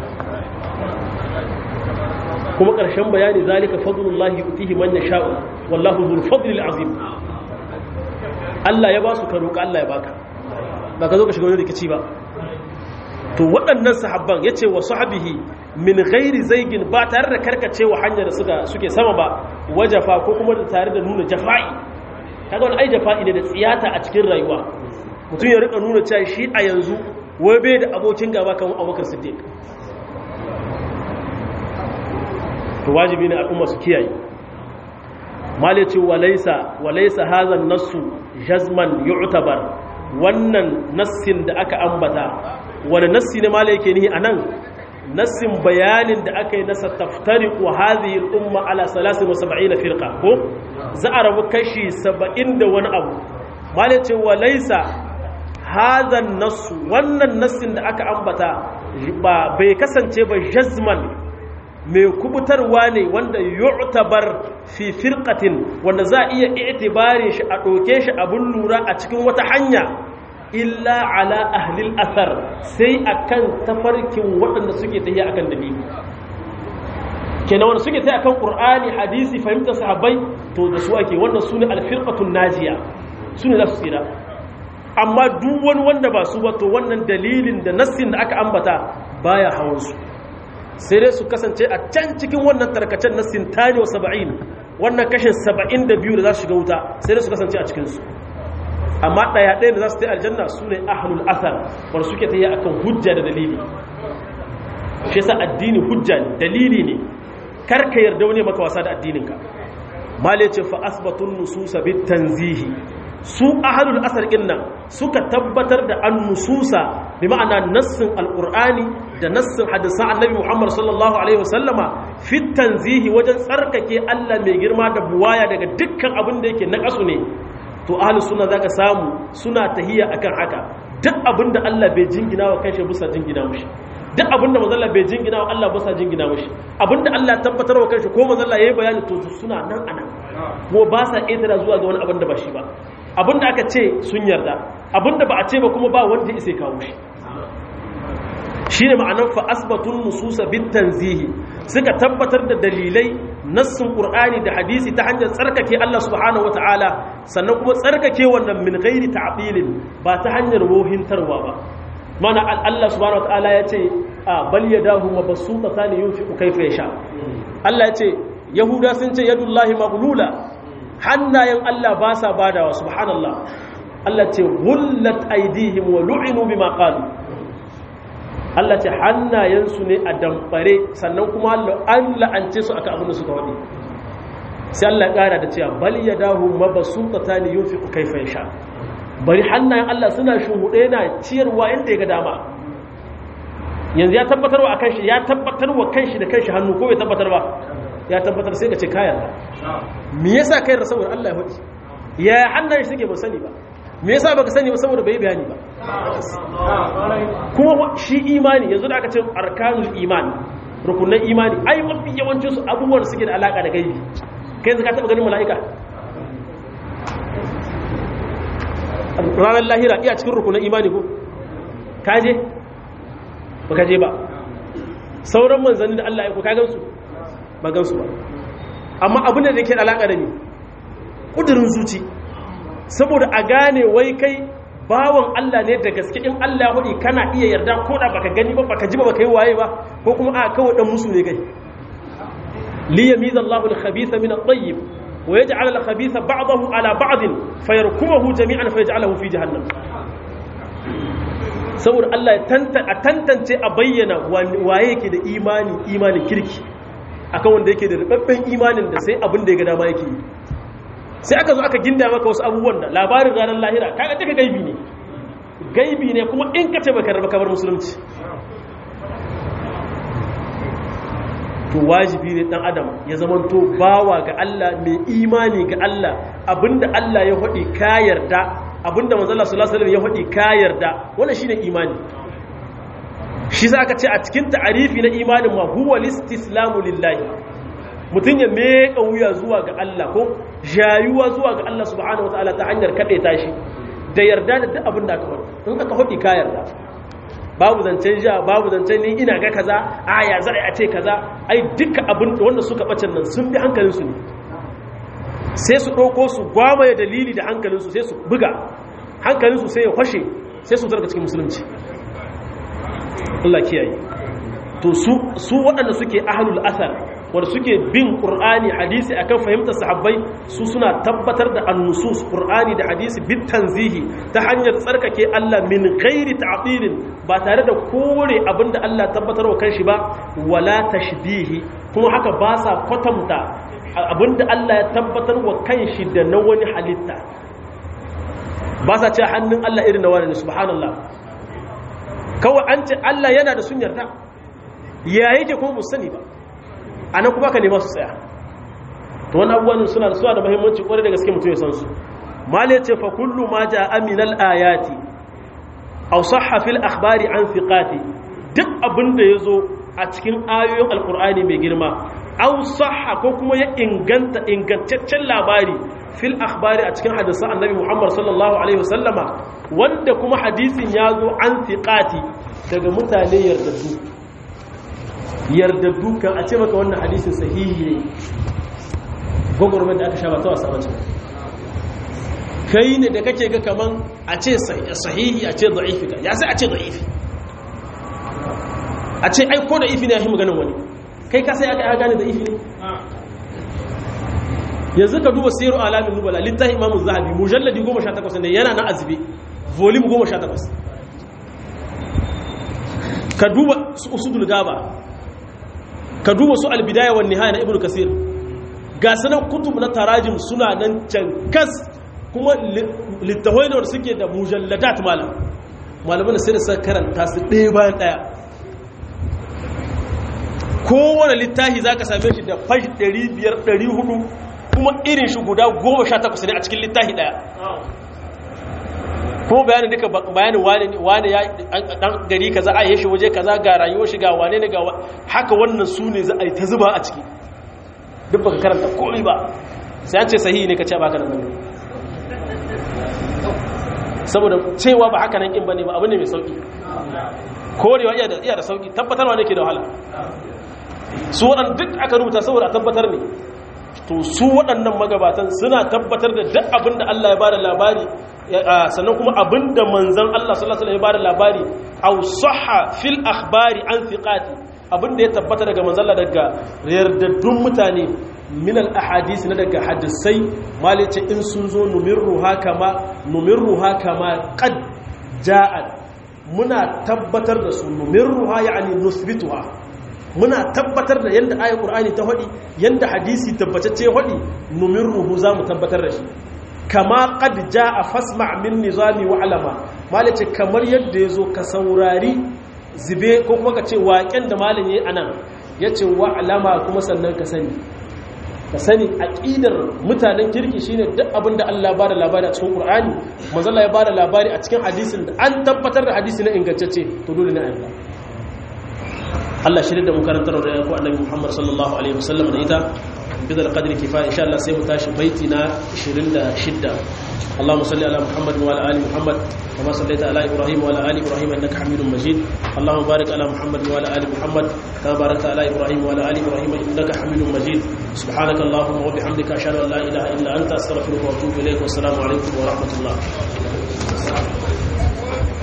kuma ƙarshen bayani zalika fadlullahi yutihi man yasha'u wallahu dhul fadlil azim Allah ya ba su ka roƙa Allah ya baka ba ka zo ka shiga wani rikici ba to waɗannan sahabban yace wa sahabihi min ghairi zaigin ba tare da karkacewa hanyar da suka suke sama ba wajafa ko kuma da tare da nuna jafa'i kaga wani ai jafa'i ne da tsiyata a cikin rayuwa mutum ya rika nuna cewa shi a yanzu wai bai da abokin gaba kan abubakar siddiq to wajibi ne al'umma su kiyaye mali ce walaisa walaisa hazan nassu jazman yu'tabar wannan nassin da aka ambata wani nassi ne mali yake nihi anan nassin bayanin da aka yi nasa taftariqu hadhihi al-umma ala 73 firqa ko za a rabu kashi 70 da wani abu mali ce walaisa hazan nassu wannan nassin da aka ambata ba bai kasance ba jazman mai kubutarwa ne wanda yu'tabar fi firqatin wanda za a iya i'tibarin shi a ɗauke shi abun lura a cikin wata hanya illa ala ahlil athar sai akan tafarkin waɗanda suke tafiya akan dalili kenan wanda suke tafiya akan qur'ani hadisi fahimtar sahabbai to da su ake wannan sune al-firqatun najiya sune za su tsira amma duk wani wanda ba su ba to wannan dalilin da nassin da aka ambata baya hawan su sai dai su kasance a can cikin wannan tarkacen na sintani wa saba'in wannan kashin saba'in da biyu da za su shiga wuta sai dai su kasance a cikinsu amma ɗaya ɗaya da za su ta aljanna su ne ahalul asar wanda suke ta yi a kan hujja da dalili shi yasa addini hujja ne dalili ne karka yarda wani maka wasa da addininka male ce fa asbatun nususa bit tanzihi su ahalul asar ɗin nan suka tabbatar da an nususa bi ma'ana nassin alƙur'ani da nassin hadisan annabi muhammad sallallahu alaihi wasallama fit tanzihi wajen tsarkake allah mai girma da buwaya daga dukkan abin da yake na ƙasu ne to ahalus suna zaka samu suna tahiya akan haka duk abin da allah bai jingina wa kanshi bisa jingina mushi duk abin da mazalla bai jingina wa allah bisa jingina mushi abin da allah tabbatar wa kanshi ko mazalla yayi bayani to suna nan anan kuma ba sa ƙetara zuwa ga wani abin da ba shi ba abinda aka ce sun yarda abinda ba a ce ba kuma ba wanda ya sai kawo shi shi ne ma'anar fa'asbatun nususa bin tanzihi suka tabbatar da dalilai nassin ƙur'ani da hadisi ta hanyar tsarkake Allah subhanahu wata'ala sannan kuma tsarkake wannan min gairi ta'abilin ba ta hanyar wohintarwa ba mana Allah subhanahu wata'ala ya ce a bal yadahu mabsuta tani yunfiqu kayfa yasha Allah ya ce yahuda sun ce yadullahi maghlula hannayen Allah ba sa badawa subhanallah Allah ce gullat aidihim wa lu'inu bima qalu Allah ce hannayensu ne a damfare sannan kuma an la'ance su aka abin da suka wadi sai Allah ya kara da cewa bal yadahu mabsuutatan yunfiqu kayfa yasha bari hannayen Allah suna shuhude yana ciyarwa inda ya ga dama yanzu ya tabbatar wa akan shi ya tabbatar wa kanshi da kanshi hannu ko bai tabbatar ba ya tabbatar sai ka ce kayan me yasa kai da saboda Allah ya faɗi ya hannaye suke ba sani ba me yasa baka sani ba saboda bai bayani ba kuma shi imani yanzu da aka ce arkanul imani rukunan imani ai mafi yawancin su abubuwan suke da alaka da gaibi kai yanzu ka taba ganin mala'ika ranar lahira iya cikin rukunan imani ko kaje ba kaje ba sauran manzanni da Allah ya ko ka gansu ba gansu ba amma abin da ke da alaka da ni kudurin zuci saboda a gane wai kai bawan Allah ne da gaske in Allah ya hudi kana iya yarda ko da baka gani ba baka ji ba baka yi waye ba ko kuma a kawai dan musu ne kai li yamiza Allahu al-khabitha min at-tayyib wa yaj'al al-khabitha ba'dahu ala ba'd fayarkumuhu jami'an fayaj'aluhu fi jahannam saboda Allah ya tantance a bayyana waye yake da imani imani kirki akan wanda yake da rubabben imanin da sai abin da ya ga dama yake yi sai aka zo aka ginda maka wasu abubuwan da labarin ranar lahira kaga duka gaibi ne gaibi ne kuma in ka ce baka raba kabar musulunci to wajibi ne dan adam ya zamanto bawa ga Allah mai imani ga Allah abinda Allah ya hadi ka yarda abinda manzo Allah sallallahu alaihi wasallam ya hadi ka yarda wannan shine imani shi za ka ce a cikin ta'arifi na imanin ma huwa listislamu lillahi mutum ya meka wuya zuwa ga Allah ko jayuwa zuwa ga Allah subhanahu wataala ta hanyar kaɗe tashi da yarda da duk abin da aka faɗi in aka faɗi ka yarda babu zancen ja babu zancen ni ina ga kaza a ya za a ce kaza ai duka abin da wanda suka bacin nan sun bi hankalinsu ne sai su ɗauko su gwamaye dalili da hankalinsu sai su buga hankalinsu sai ya kwashe sai su zarga cikin musulunci Allah kiyaye to su su waɗanda suke ahlul athar wanda suke bin qur'ani hadisi akan fahimtar sahabbai su suna tabbatar da annusus qur'ani da hadisi bit tanzihi ta hanyar tsarkake Allah min ghairi ta'dilin ba tare da kore abinda Allah tabbatar wa kanshi ba wala tashbihi kuma haka ba sa kwatanta abinda Allah ya tabbatar wa kanshi da na wani halitta ba sa ce hannun Allah irin na wani ne subhanallah kawai an ce Allah yana da sun yarda ya yake kuma musu sani ba a nan kuma ka nema su tsaya to wani abubuwan suna da suna da muhimmanci kwarai da gaske mutum ya san su mali ce fa kullu ma ja aminal ayati aw sahha fil akhbari an thiqati duk abin da yazo a cikin ayoyin alqur'ani mai girma aw sahha ko kuma ya inganta ingantaccen labari fil akhbari a cikin hadisan annabi Muhammad sallallahu alaihi wasallama wanda kuma hadisin ya zo an thiqati daga mutane yardaddu yardaddu kan a ce maka wannan hadisin sahihi ne gwagwarmar da aka sha ba ta wasa bace kai ne da kake ga kaman a ce sahihi a ce da'ifi ka ya sai a ce da'ifi a ce ai ko da'ifi ne ya yi maganin wani kai ka sai aka gane da'ifi ne yanzu ka duba siru alamin nubala littafin imamu zahabi mujalladi 18 ne yana na azbi volume 18 ka duba su usudul gaba ka duba su albidaya wa nihaya na ibnu kasir ga sanan kutub na tarajim suna nan cankas kuma littafai da suke da mujalladat malam malaman sai da suka karanta su ɗaya bayan ɗaya kowane littafi za ka same shi da fashi 500-400 kuma irin shi guda 18 ne a cikin littafi ɗaya kuma bayanin duka bayanin wane ya dan gari kaza a yi shi waje kaza ga rayuwar shi ga wane ne ga haka wannan su ne za a yi ta zuba a ciki duk baka karanta komai ba sai an ce sahihi ne ka ce baka da nan saboda cewa ba haka nan in bane ba abu ne mai sauki korewa iya da iya da sauki tabbatarwa ne ke da wahala su waɗanda duk aka rubuta saboda a tabbatar ne to su waɗannan magabatan suna tabbatar da duk abin da Allah ya bada labari sannan kuma abin da manzan Allah sallallahu alaihi wasallam ya bada labari aw sahha fil akhbari an thiqati abin da ya tabbata daga manzan Allah daga yardaddun mutane min al ahadith na daga hadisai malice in sun zo numirruha kama numirruha kama qad ja'at muna tabbatar da su numirruha yani nusbituha muna tabbatar da yadda ayat qur'ani ta hadi yadda hadisi tabbatacce hadi numirruhu zamu tabbatar da shi kama qad jaa fasma' min nizami wa alama malace kamar yadda yazo ka saurari zibe ko kuma ka ce waƙen da malam yayi anan yace wa alama kuma sannan ka sani ka sani aqidar mutanen kirki shine duk abin da Allah ya bada labari a cikin Qur'ani manzo Allah ya bada labari a cikin hadisin da an tabbatar da hadisi na ingantacce to dole ne a yarda Allah shirin da mu karantar da ku annabi Muhammad sallallahu alaihi wasallam da ita bidal qadri kifaya insha Allah sai mu tashi baiti na 26 Allahumma salli ala Muhammad wa ala ali Muhammad kama sallaita ala Ibrahim wa ala ali Ibrahim innaka Hamidum Majid Allahumma barik ala Muhammad wa ala ali Muhammad kama barakta ala Ibrahim wa ala ali Ibrahim innaka Hamidum Majid subhanaka Allahumma wa bihamdika ashhadu an la ilaha illa anta astaghfiruka wa atubu ilayk wa assalamu alaikum wa rahmatullah